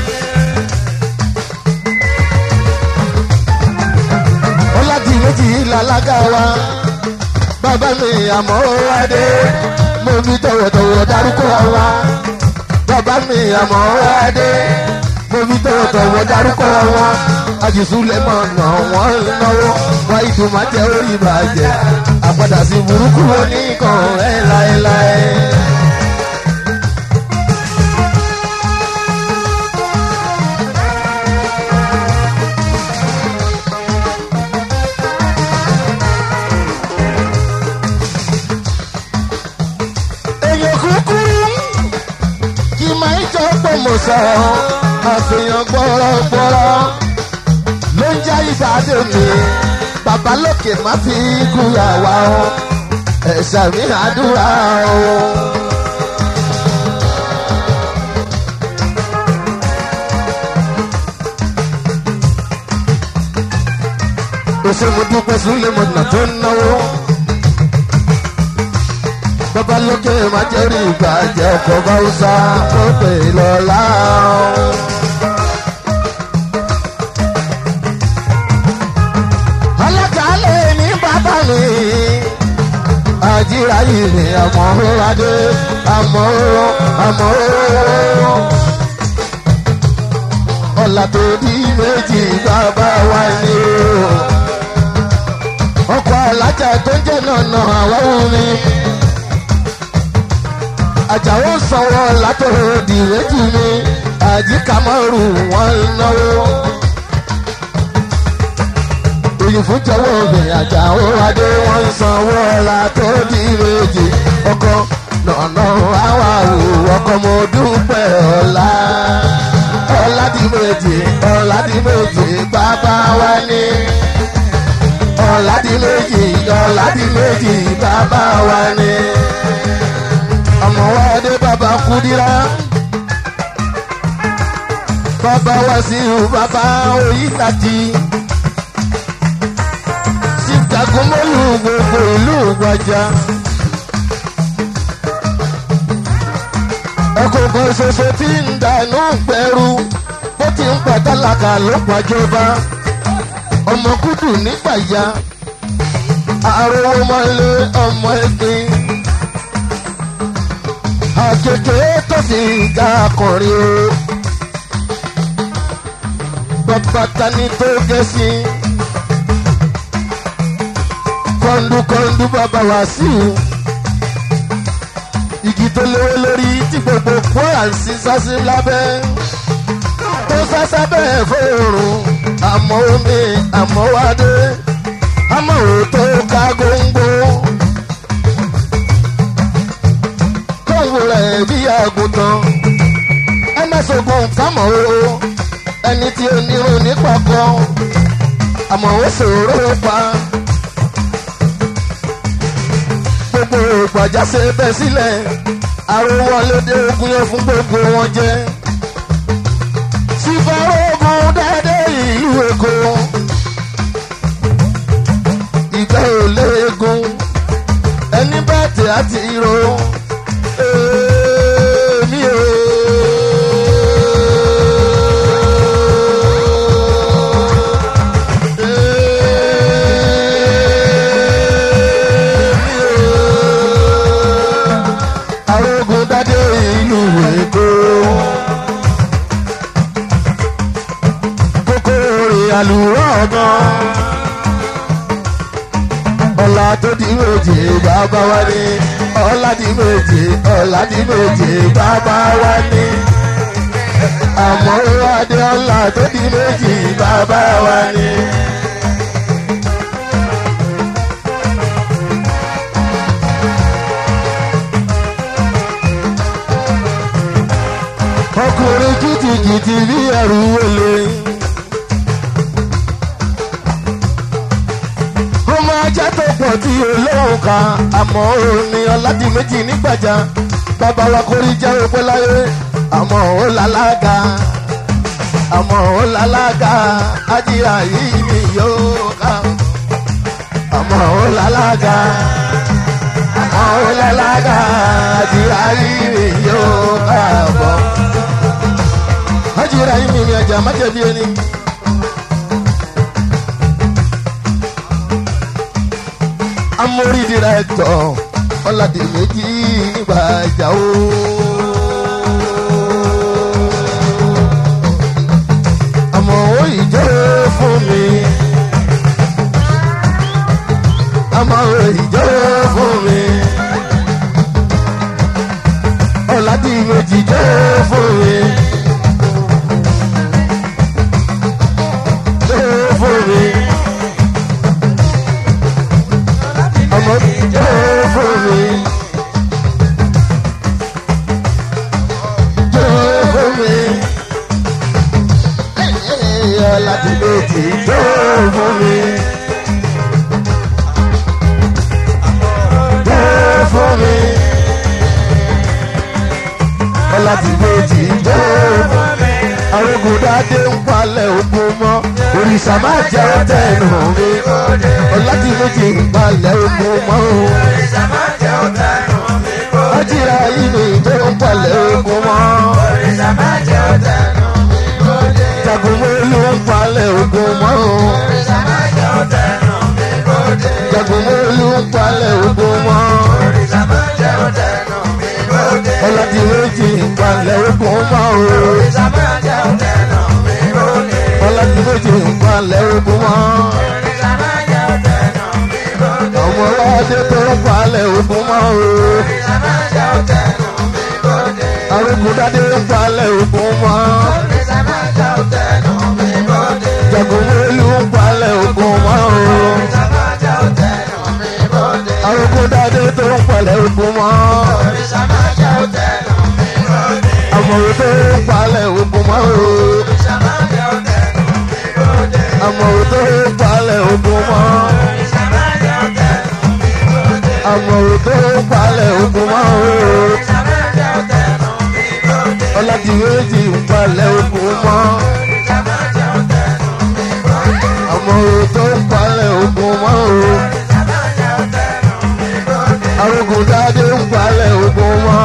ọlájì méjì làlágà wa bàbá mi àmọ́ adé mo fi tọ̀wọ̀tọ̀wọ̀ dárúkọ wa bàbá mi àmọ́ adé mo fi tọ̀wọ̀tọ̀wọ̀ dárúkọ wọn àjùsùlẹ̀ mọ̀ nà wọ́n náwó wá ìdùnmọ̀ jẹ́ orí ìbàjẹ́ àpàdà sí burúkú oníkan ẹ̀ láéláé. èèyàn kúkúrú kí máa ń jọ pọ̀ mọ̀ sọ àfihàn gbọ́rọ̀gbọ́rọ̀ ló ń já ìbàdàn mi bàbá lókè má fi kú àwa o ẹ̀ṣà mi àdúrà o. òṣèlú dúpẹ́ súnlẹ̀ mọ̀nà tó ń náwó bàbá lókè má jẹ́rìí ìbàjẹ́ ọkọ̀ báwùsà ó pè lọ́la. ọlọ́kàlẹ̀ ní bàbá mi àjíra yìí ni àmọ́ adé àmọ́ àmọ́ ọ̀là tó di méjì bàbá wa ni o ọkọ̀ alájà tó ń jẹ́ nànà àwọn mi àjàwó sanwó látọ̀rọ̀ dìrẹ́jì mi àjíkàmọ́rù wọn náwó. òyìnbó jọwọ́ obìnrin àjàwó adé wọn sanwó látọ̀ dìrẹ́jì ọkọ nànà àwà wò ọkọ mo dúpẹ́ ọ̀la. ọ̀làdìmẹ̀jì ọ̀làdìmẹ̀jì bàbá wa ní. ọ̀làdìmẹ̀jì ọ̀làdìmẹ̀jì bàbá wa ní ọmọ wa dé bàbá kúdírá bàbá wa sí bàbá oyítàjì sítagunmọ́lù gbogbo ìlú gbajà ọkọ̀ kan ṣoṣo tí ń dànù gbẹrú bó ti ń pàtàlàkà ló pàjọba ọmọ kúdù nígbàyà àròwọ́ mọ́lé ọmọ ẹgbẹ́ àkèké tó fi ga akọrin o. bàbá tani tó gé sí. kọ́ńdúkọ́ńdú bàbá wá sí i. igi tó léwé lórí tí gbogbo kwara ń sin sásí lábẹ́. tó sásá bẹ́ẹ̀ fóòrùn àmọ́ omi àmọ́ wádé. àmọ́ òótọ́ ká góńgó. kóhùn rẹ̀ bí àgùntàn ẹ má sọ̀gùn kámọ̀ o ẹni tí ó nírun nípa kan àmọ́ ó ṣòro pa gbogbo ìgbàjáse bẹ́ sílẹ̀ àrùwọ̀ lédè ogun yẹn fún gbogbo wọn jẹ́ sífàrógún dédé ìlú èkó ìgbẹ́ ò léegun ẹni bẹ́ẹ̀ tẹ̀ àti ìró èmi ò. arógun dádé ìlú èkó. kókó rè àlùrọ̀ ọ̀gán. ọ̀la tó di méje bàbá wa ní ọ̀la di méje ọ̀la di méje bàbá wa ní. àmọ́ adé ọ̀la tó di méjì bàbá wa ní. ọkùnrin kìtìkìtì bí ẹrù wọlé. ó máa jẹ́ tó pọ̀ tí olóhùn kan àmọ́ òní ọ̀làdì méjì nígbàjá bàbá wa kórí jẹ́ òpẹ́ láyé àmọ́ ó lálága àmọ́ ó lálága ajíra yìí ni yóò ká àmọ́ ó lálága àmọ́ ó lálága ajíra yìí ni yóò ká bọ̀ ajíra yìí ni mi ẹja má jẹ̀bi ẹni. amórí dìrẹ́tọ̀ ọ̀làdì méjì gbàjà o. láti méjì tó fún mi. Tó fún mi. Láti méjì tó fún mi. Arógun dáadé ń palẹ̀ ogun mọ́. Òrìṣà máa jẹ́ tẹnu mi. Láti méjì ń palẹ̀ ogun mọ́. Ajíra yìí ni tó ń palẹ̀ ogun mọ́. Jagunmólú ń palẹ̀ ogun mọ́. Jagunmólú ń palẹ̀ ogun mọ́. Ọlọ́dì méjì ń palẹ̀ ogun mọ́. Ọlọ́dì méjì ń palẹ̀ ogun mọ́. Ọmọ ọlọ́dẹ tó ń palẹ̀ ogun mọ́. Arógun dádé ń palẹ̀ ogun mọ́. Jagunmólú ń palẹ̀ ogun mọ́. Arógun dádé tó ń palẹ̀ ogun mọ́. Àmọ̀wé tó ń palẹ̀ ogun mọ́. Àmọ̀wé tó ń palẹ̀ ogun mọ́. Àmọ̀wé tó ń palẹ̀ ogun mọ́. Ọládìméjì ń palẹ̀ ogun mọ́. Àmọ̀wé tó ń palẹ̀ ogun mọ́. Arógun dádé ń palẹ̀ ogun mọ́.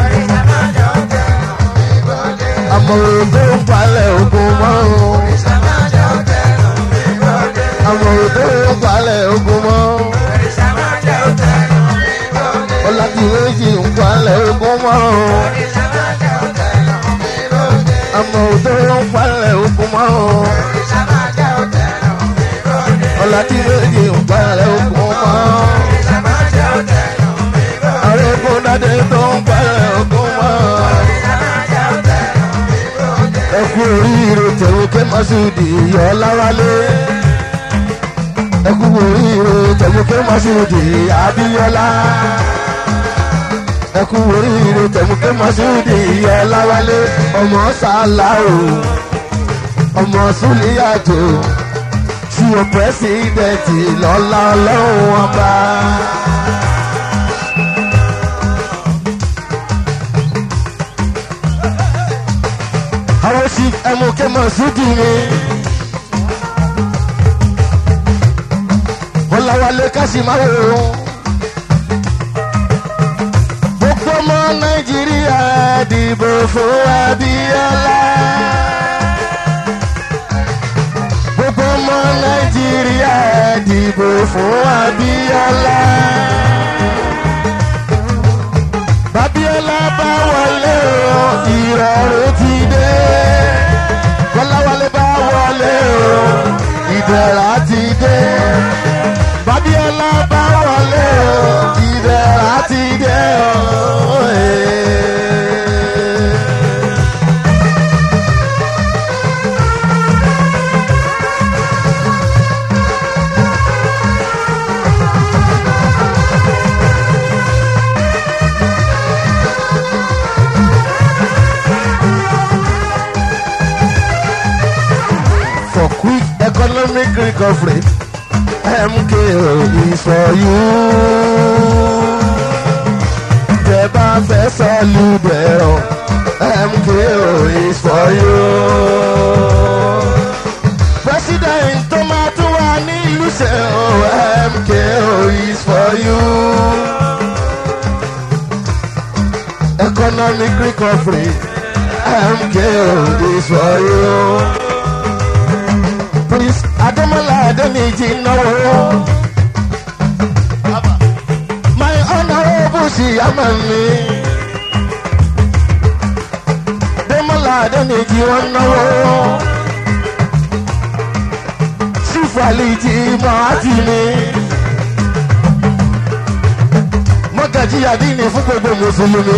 Àmọ̀wé tó ń palẹ̀ ogun mọ́. Àmọ̀wé tó ń palẹ̀ ogun mọ́. Ọládìméjì ń palẹ̀ ogun mọ́. Àmọ̀wé tó ń palẹ̀ ogun mọ́. Ọládìméjì ń palẹ̀ ogun mọ́. Arógun dádé tó ń palẹ̀ ogun mọ́. Ẹ kú oríire tẹ̀wé ké Masudi yọ láwálé. Ẹ kú oríire tẹ̀wé ké Masudi Abíọ́lá. Ẹ kú oríire tẹ̀wé ké Masudi yọ láwálé. Ọmọ Sàláwò, ọmọ Súlíyàtò, tí o pẹ́sidẹ̀ntì lọ́lá ọlọ́run ọba. àwọn sì ẹmu kẹmọ sódì ni. Bọ́láwálé Kásímáwò. Gbogbo ọmọ Nàìjíríà dìbò fún Abíọ́lá. Gbogbo ọmọ Nàìjíríà dìbò fún Abíọ́lá. Babíọ́lá bá wọlé o, ìrọ̀rùn ti dé. Kọ́láwálé bá wọlé o, ìdẹ̀ra ti dé. Babíọ́lá bá wọlé o, ìdẹ̀ra ti dé o. For quick economic recovery, MKO is for you. Tẹ bá fẹ́ sọ́lù dẹ̀rọ̀, MKO is for you. President tó máa tún wà ní ìlú ṣe o, MKO is for you. Economic recovery, MKO is for you. Prince Ademola Adeniji náwó. My honourable Siyaman mi. Ademola Adeniji wọ́n náwó. Sífàlìjì Mọ́àtì mi. Mọ́gàjí Adini fún gbogbo Mùsùlùmí.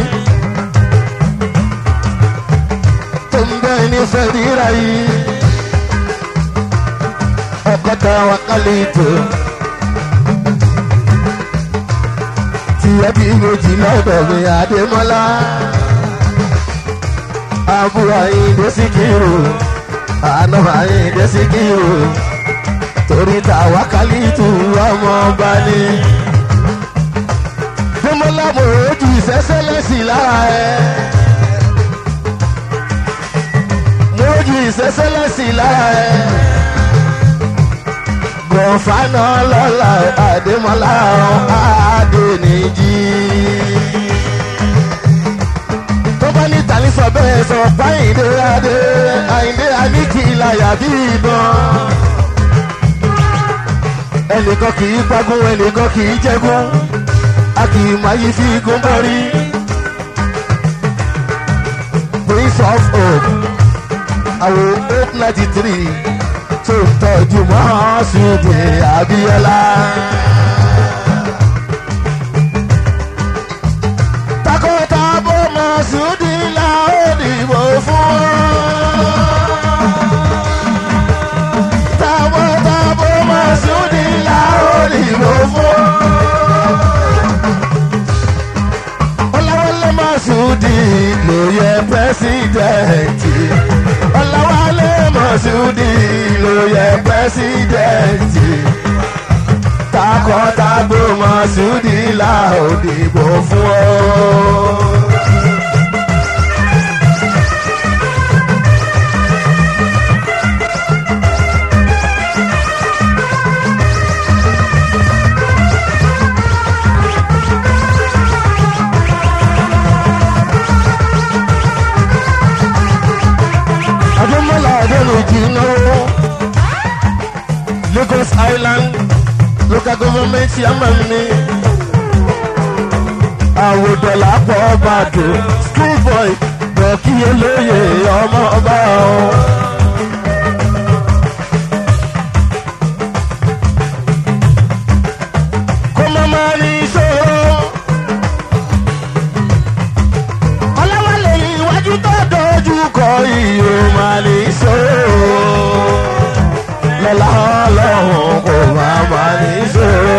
Tó ń bẹ́ ní Fẹ́dírà yìí ọkọta wakalito tí ẹbí méjì lọ́dọ̀ mi àdèmọ́lá àbúrò àyíndé síkírù àná àyíǹde síkírù torí tàwa kálítù ọmọ ọba ni. Fúnmọ́lá mo rojú ìṣẹ́sẹ́lẹ́sì lára ẹ̀. Mo rojú ìṣẹ́sẹ́lẹ́sì lára ẹ̀. Gọ̀fánà lọ́la Adémọ́lá Adéníjì. Tó bá ní tàlífọ̀ bẹ́ẹ̀ sọ fáyìndé Adé, Àyìndé Aníkìláyà bí ìbọn ẹnìkan kì í pagún ẹnìkan kì í jẹgún a kì í máa yí fi igun bọ́rí. prince of hope àwọ̀ hope ninety three tó ń tọ́jú mọ́ṣúdì abiola. takọtabo mọ́ṣúdì la ó dìbò fún tabo masudi la òdìbò fún. ọ̀làwálé masudi ló yẹ pẹ́sidẹ̀ntì. ọ̀làwálé masudi ló yẹ pẹ́sidẹ̀ntì. takọtabo masudi la òdìbò fún ọ. adémọlá adélují náwó lagos island local government chairman ni àwòdọ̀là pọ̀ bàdó school boy bọ̀kí olóye ọmọ ọba o. kó má má ní ìṣòro ọlọ́wọ́lẹ̀ iwájú tó dojú kọ iyo máa lè ṣòro lọ́la ọlọ́run kò máa máa lè ṣòro.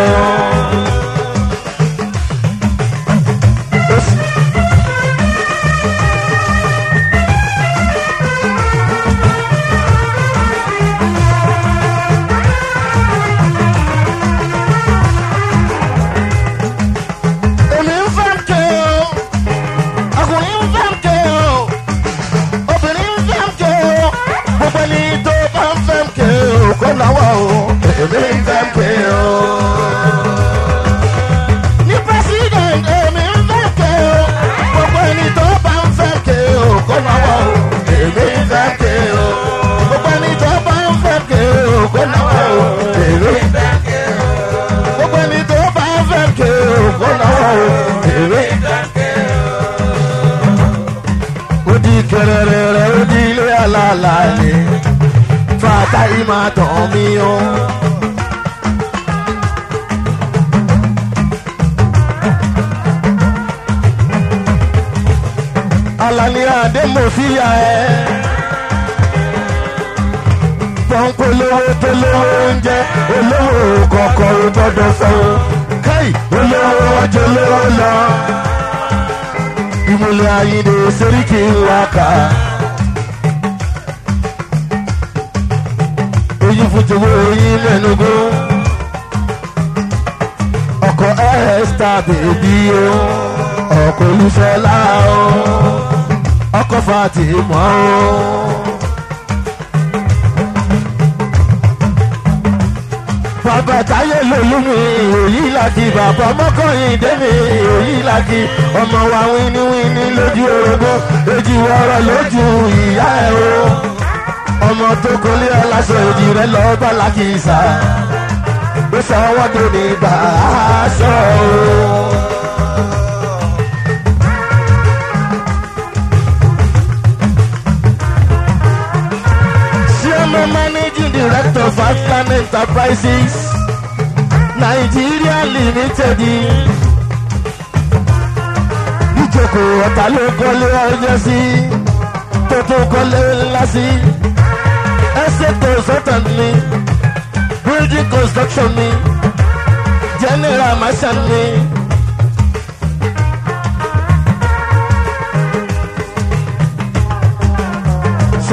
èmi ń fẹ́ ké o ọkùnrin ń fẹ́ ké o obìnrin ń fẹ́ ké o gbogbo ẹni tó bá ń fẹ́ ké o kó náwó o èmi ń fẹ́ ké o. ní president èmi ń fẹ́ ké o gbogbo ẹni tó bá ń fẹ́ ké o kó náwó o èmi ń fẹ́ ké o gbogbo ẹni tó bá ń fẹ́ ké o kó náwó o èmi ń fẹ́ ké o gbogbo ẹni tó bá ń fẹ́ ké o kó náwó o èmi ń fẹ́ ké o ó di kẹrẹrẹrẹ ó di ilé alala ni fata ima tán mi o. alani adé mo fi ya ẹ. pọ́ńpọ́ lówó tó lówó oúnjẹ olówó kọ̀ọ̀kan ò gbọ́dọ̀ fẹ́ o. káì olówó ọjọ́ lówó lọ ìmùlẹ̀ ayíǹde sẹ́ríkì wákà. oyin fújowó oyin mẹ́nugbó. ọkọ̀ ẹ́ẹ́sítà bèbí o ọkọ̀ olúfẹ́lá o ọkọ̀ fatimọ́ o. bàbá táyé lòlúmi òyì làkì bàbá mọ́kànlín dẹ́mi òyì làkì ọmọ wa wíníwíní lójú orogún èjì wọ́rọ̀ lójú ìyá ẹ̀ o ọmọ tó kọ́lé aláṣọ èjì rẹ̀ lọ bá làkìsà ó sọ wọ́n tó ní gbà aṣọ o. Chairman Managing Director of Atlan Enterprises Nigeria Limited. Ìjókòó ọ̀tá ló kọ́lé ọjọ́ sí tó tó kọ́lé ńlá sí. Ẹsẹ̀ consultant ni building construction ni general marshal ni.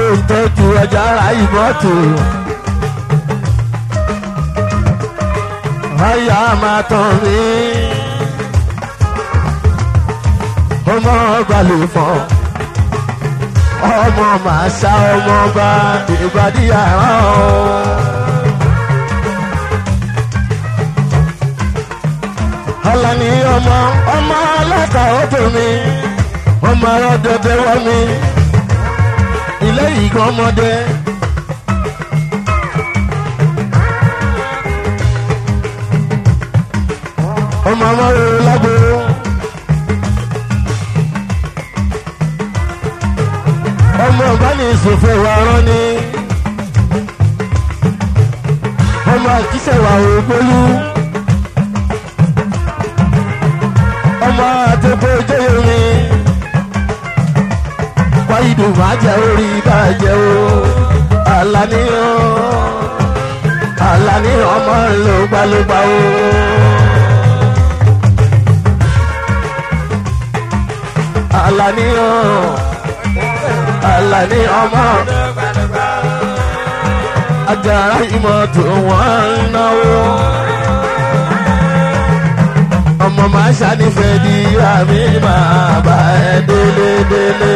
ṣe ń tọ́jú ọjà ara ìmọ́tò. Àyà máa tàn mí. Ọmọ ọba lè fọ́. Ọmọ màá ṣá ọmọ ọba ìbàdí àrán o. Ọlá ni ọmọ ọmọ ọlọ́ta ọdún mi. Ọmọ ọdọdẹ wọ mi. Ilé ìgbọ́n ọmọdé. ọmọ ọmọ rere lágbo. ọmọ ọba ní ìsòfò wa rán ni. ọmọ àkísẹ̀ wà ògbólú. ọmọ àtẹ̀kọ́ ìjọyọ̀ mi. wáyìdù máa jẹ orí bàjẹ́ o. àlàníyàn àlàníyàn ọmọ ńlò gbálógbá o. Àlàní o Àlàní ọmọ Àjàrà ìmọ̀tò wọn ń náwó. Ọmọ máa ṣànífẹ́ di àmì máa bá ẹ délé délé.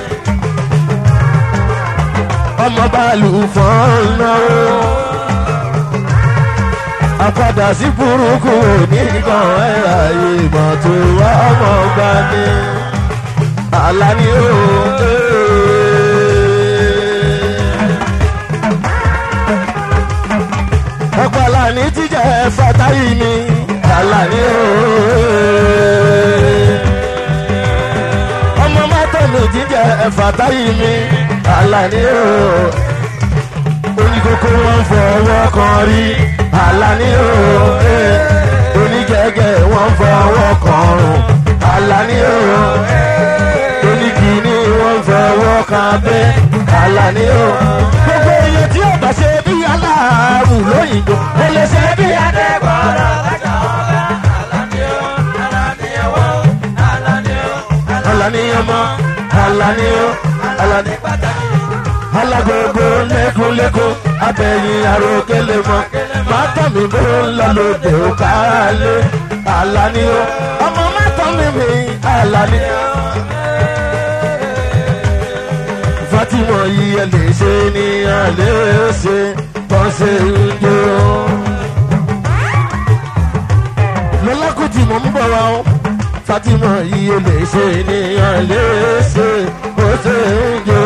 Ọmọ bàálù fọ́n ń náwó. Àpadà sí burúkú oníkan ẹ̀rà ìmọ̀tò ọmọ gbani alani o. ọ̀pọ̀ alani jíjẹ fatayi mi alani o. ọmọ mọ́tò mi jíjẹ fatayi mi alani o. oníkókó wọn fọwọ́ kan rí alani o. onígẹ̀gẹ̀ wọn fọwọ́ kan rùn alani o oníkìíní wọn fọwọ́ kan bẹ́ Àlàní o. gbogbo iye tí ó bá ṣe bí aláàrù lóyìnbó ó lè ṣe bí adébọ̀rọ̀ lọ́jọ́ ọ̀la. Àlàní ọmọ Àlàní o Àlàní pàtàkì. alágbogbo lẹ́kúnlẹ́kún abẹ́yìn àròkélé mọ́ mátọ́ mi bó ń lọ lóde òkàlẹ́ Àlàní o ọmọ mátọ́ mi mi Àlàní o. Fatima yìí ẹ lè ṣe ní alẹ́ ṣe tọ́sẹ̀ ìjọ. Lọ́lákùtì mò ń bọ̀ wá o. Fatima yìí ẹ lè ṣe ní alẹ́ ṣe tọ́sẹ̀ ìjọ.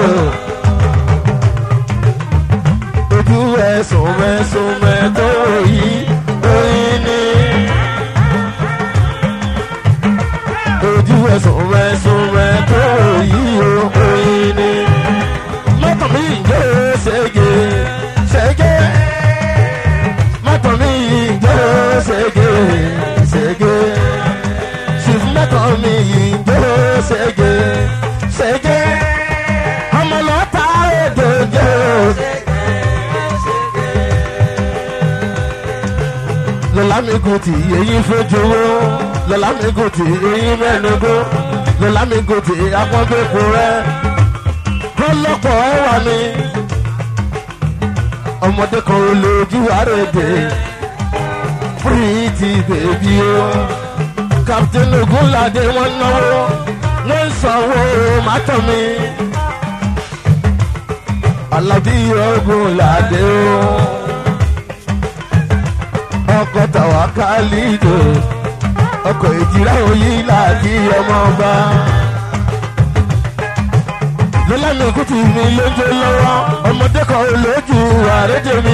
Ojú ẹ̀sùn mẹ́sùn mẹ́tọ́ yìí oyin ni. Ojú ẹ̀sùn mẹ́sùn mẹ́tọ́ yìí oyin ni mọ́tò mi ìjọ ṣẹ́gẹ́ ṣẹ́gẹ́ mọ́tò mi ìjọ ṣẹ́gẹ́ ṣẹ́gẹ́ ṣìf mọ́tò mi ìjọ ṣẹ́gẹ́ ṣẹ́gẹ́ ọmọlọ́ta òdòdó. lọ́la mi kò tí eyín fojúwó lọ́la mi kò tí eyín mẹ́nugbó lọ́la mi kò tí akọ́bẹ̀kọ rẹ̀ lọ́pọ̀ ẹwà mi. ọmọdé kan ò lójú àrèdè pretty baby o. captain ogunlade wọn náwó wọn sanwó mátọ mi. alábí ogunlade o. ọkọ̀ tàwa kálídò ọkọ̀ ìjìrá òyìn láti ọmọ ọba lọ́lànà kùtù mi lójó lọ́wọ́ ọmọdé kan olójú àrédè mi.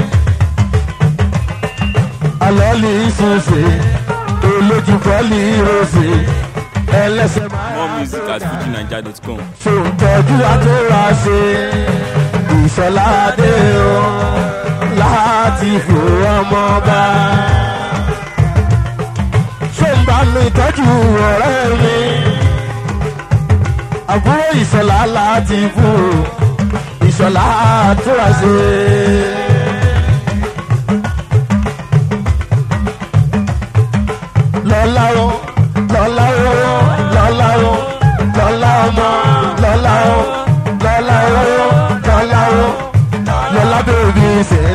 alọ́ọ̀lì ìsúnṣe olójú bọ́ọ̀lì ìrọ̀ṣẹ̀ ẹlẹ́sẹ̀ máa More music at fujinaija.com. ṣòǹtọ́jú àtúrà ṣe ìṣọ̀ládé o láti fò ọmọ bá. ṣòǹbà mi tọ́jú ọ̀rẹ́ mi àbúrò ìṣọ̀lá láti fún ìṣọ̀lá àtúrà ṣe. lọ́lá o lọ́lá o lọ́lá o lọ́lá ọmọ lọ́lá o lọ́lá o bèbí ṣe